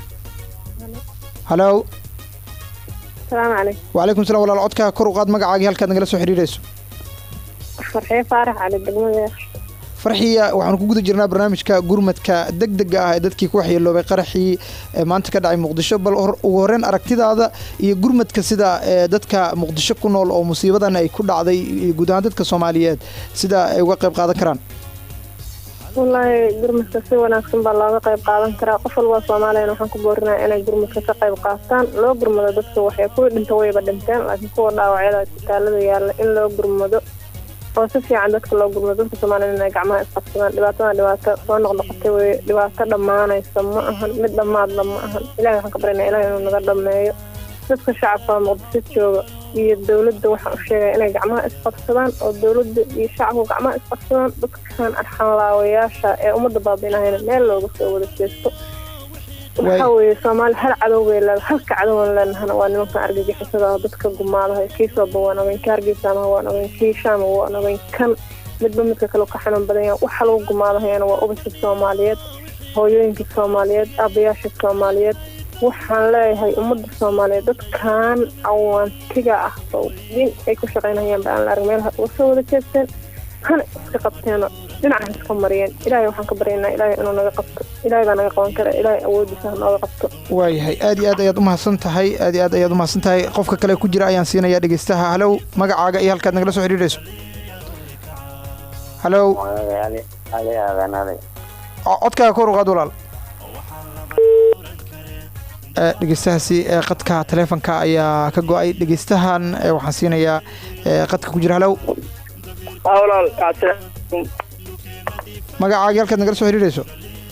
halow salaamu calaykum wacalaykum salam walaal codka kor u qaad magacaagii halkaad nagala soo xiriirayso farxee faarax cali degmada farxiya waxaanu ku guda jirnaa barnaamijka gurmadka degdega ah ee dadkii ku waxyeeloobay qaraxii ee maanta ka dhacay muqdisho bal hor- ugu horreyn aragtidaada iyo gurmadka sida ee dadka muqdisho ku nool oo musiibadan ay ku dhacday iyo guud ahaan dadka soomaaliyeed sida ay uga qayb qaadan karaan wallaahi gurmadka si wanaagsan baa looga qayb qaadan karaa qof walba soomaaliyana waxaan ku boorinaya inay gurmadka ka qayb qaataan loo gurmado dadka waxay kuwii dhinta wayba dhinteen laakiin kuwa dhaawacyada isbitaalada yaalla in loo gurmado oo si fiican dadka loo gurmado dadka soomaaliyana inay gacmaha isqabsadaan dhibaatadan dhibaato soo noqnoqotay weye dhibaato dhammaanaysa ma ahan mid dhammaadla ma ahan ilahi waxaan ka barinaya ilahi inuu naga dhameeyo si dadka shacabka muqdisho jooga iyo dowladda waxaan u sheegaya inay gacmaha isqabsadaan oo dowladda iyo shacabku gacmaha isqabsadaan dadkan arxanlaawayaasha ee ummadda baabiinahayna meel looga soo wada jeesto waxaa weeye soomaali hal cadow bay leedahay halka cadowaan leenahana waa nimankan argagixisada oo dadka gumaadaha kii sooba waan ogeyn kii hargeysaamaha waan ogeyn kii shaama waan ogeyn kan midba midka kale ka xanuun badan yahay waxa lagu gumaadahayana waa ubadka soomaaliyeed hooyooyinka soomaaliyeed aabayaasha soomaaliyeed waxaan leeyahay ummadda soomaaliyeed dadkan awaantiga ah oo din ay ku shaqaynayaan ba aan la arag meelaha uga soo wada jeesteen hana iska qabteeno dhinacaha iska mariyeen ilaahay waxaan ka baryaynaa ilaahay inuu naga qabto ilaahay baa naga qaban kara ilaahay awoodiisa ha nooga qabto waayahay aad iyo aad ayaad umahadsan tahay aad iyo aad ayaad umahadsan tahay qofka kale ku jira ayaan siinayaa dhegeystaha halow magacaaga iyo halkaad nagala soo xidhiidhayso halow codkaaga kor uqaad walaal dhegeystahaasi qadka taleefonka ayaa ka go-ay dhegeystahan waxaan siinayaa qadka ku jira halow magacaaga halkaad nagala soo xidhiidhayso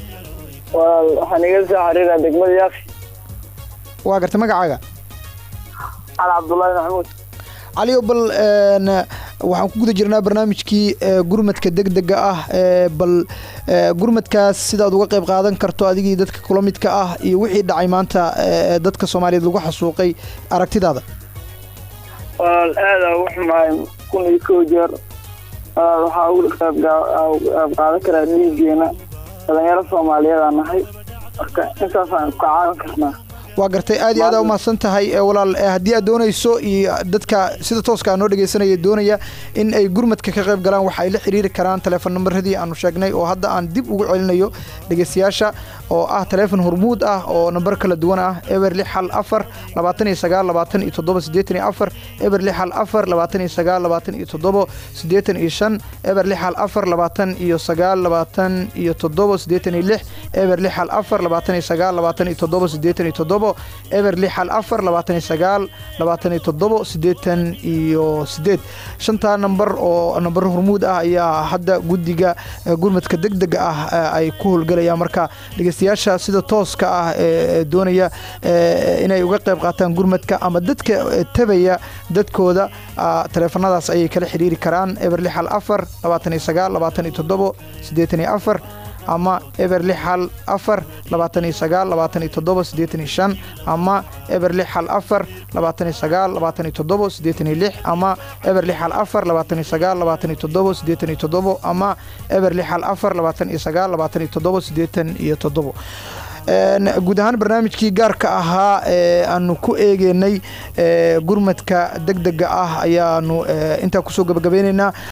waxaan iga soo xiriiraa degmada yaafi waa gartay magacaaga cali cabdullaahi maxamuud caliyo bal waxaan ku guda jirnaa barnaamijkii gurmadka degdega ah bal gurmadkaas sidaad uga qayb qaadan karto adigii dadka kula midka ah iyo wixii dhacay maanta dadka soomaaliyeed lagu xasuuqay aragtidaada walaal aada ugu xumaay kun iyo kow jeer walaal waxaa ugu qayb qaadan karaa dhiigeena dhalinyaro soomaaliyeed aan nahay marka intaasaan ka caawin karnaa waa gartay aad iyo aad aa umahadsan tahay walaal haddii aad doonayso iyo dadka sida tooska noo dhegeysanaya doonaya in ay gurmadka ka qayb galaan waxa ay la xiriiri karaan taleefon nambaradii aanu sheegnay oo hadda aan dib ugu celinayo dhegeystayaasha oo ah taleefon hormuud ah oo nambar kala duwan ah eber lix hal afar labaatan iyo sagaal labaatan iyo toddoba siddeetan iyo afar eber lix hal afar labaatan iyo sagaal labaatan iyo toddoba siddeetan iyo shan eber lix hal afar labaatan iyo sagaal labaatan iyo toddoba siddeetan iyo lix eber lix hal afar labaatan iyo sagaal labaatan iyo toddoba siddeetan iyo toddoba eber lix hal afar labaatan iyo sagaal labaatan iyo toddobo siddeetan iyo siddeed shantaa nambar oo nambar hormuud ah ayaa hadda guddiga gurmadka degdega ah ay ku howlgalayaan marka dhegeystayaasha sida tooska ah ee doonaya inay uga qayb qaataan gurmadka ama dadka tabaya dadkooda taleefanadaas ayay kala xiriiri karaan eber lix hal afar labaatan iyo sagaal labaatan iyo toddobo siddeetan iyo afar ama eber lix hal afar labaatan iyo sagaal labaatan iyo toddoba siddeetan iyo shan ama eber lix hal afar labaatan iyo sagaal labaatan iyo toddoba siddeetan iyo lix ama eber lix hal afar labaatan iyo sagaal labaatan iyo toddoba siddeetan iyo toddobo ama eber lix hal afar labaatan iyo sagaal labaatan iyo toddoba siddeetan iyo toddobo guud ahaan barnaamijkii gaarka ahaa ee aanu ku eegeynay gurmadka degdega ah ayaanu intaa kusoo gabagabeyneynaa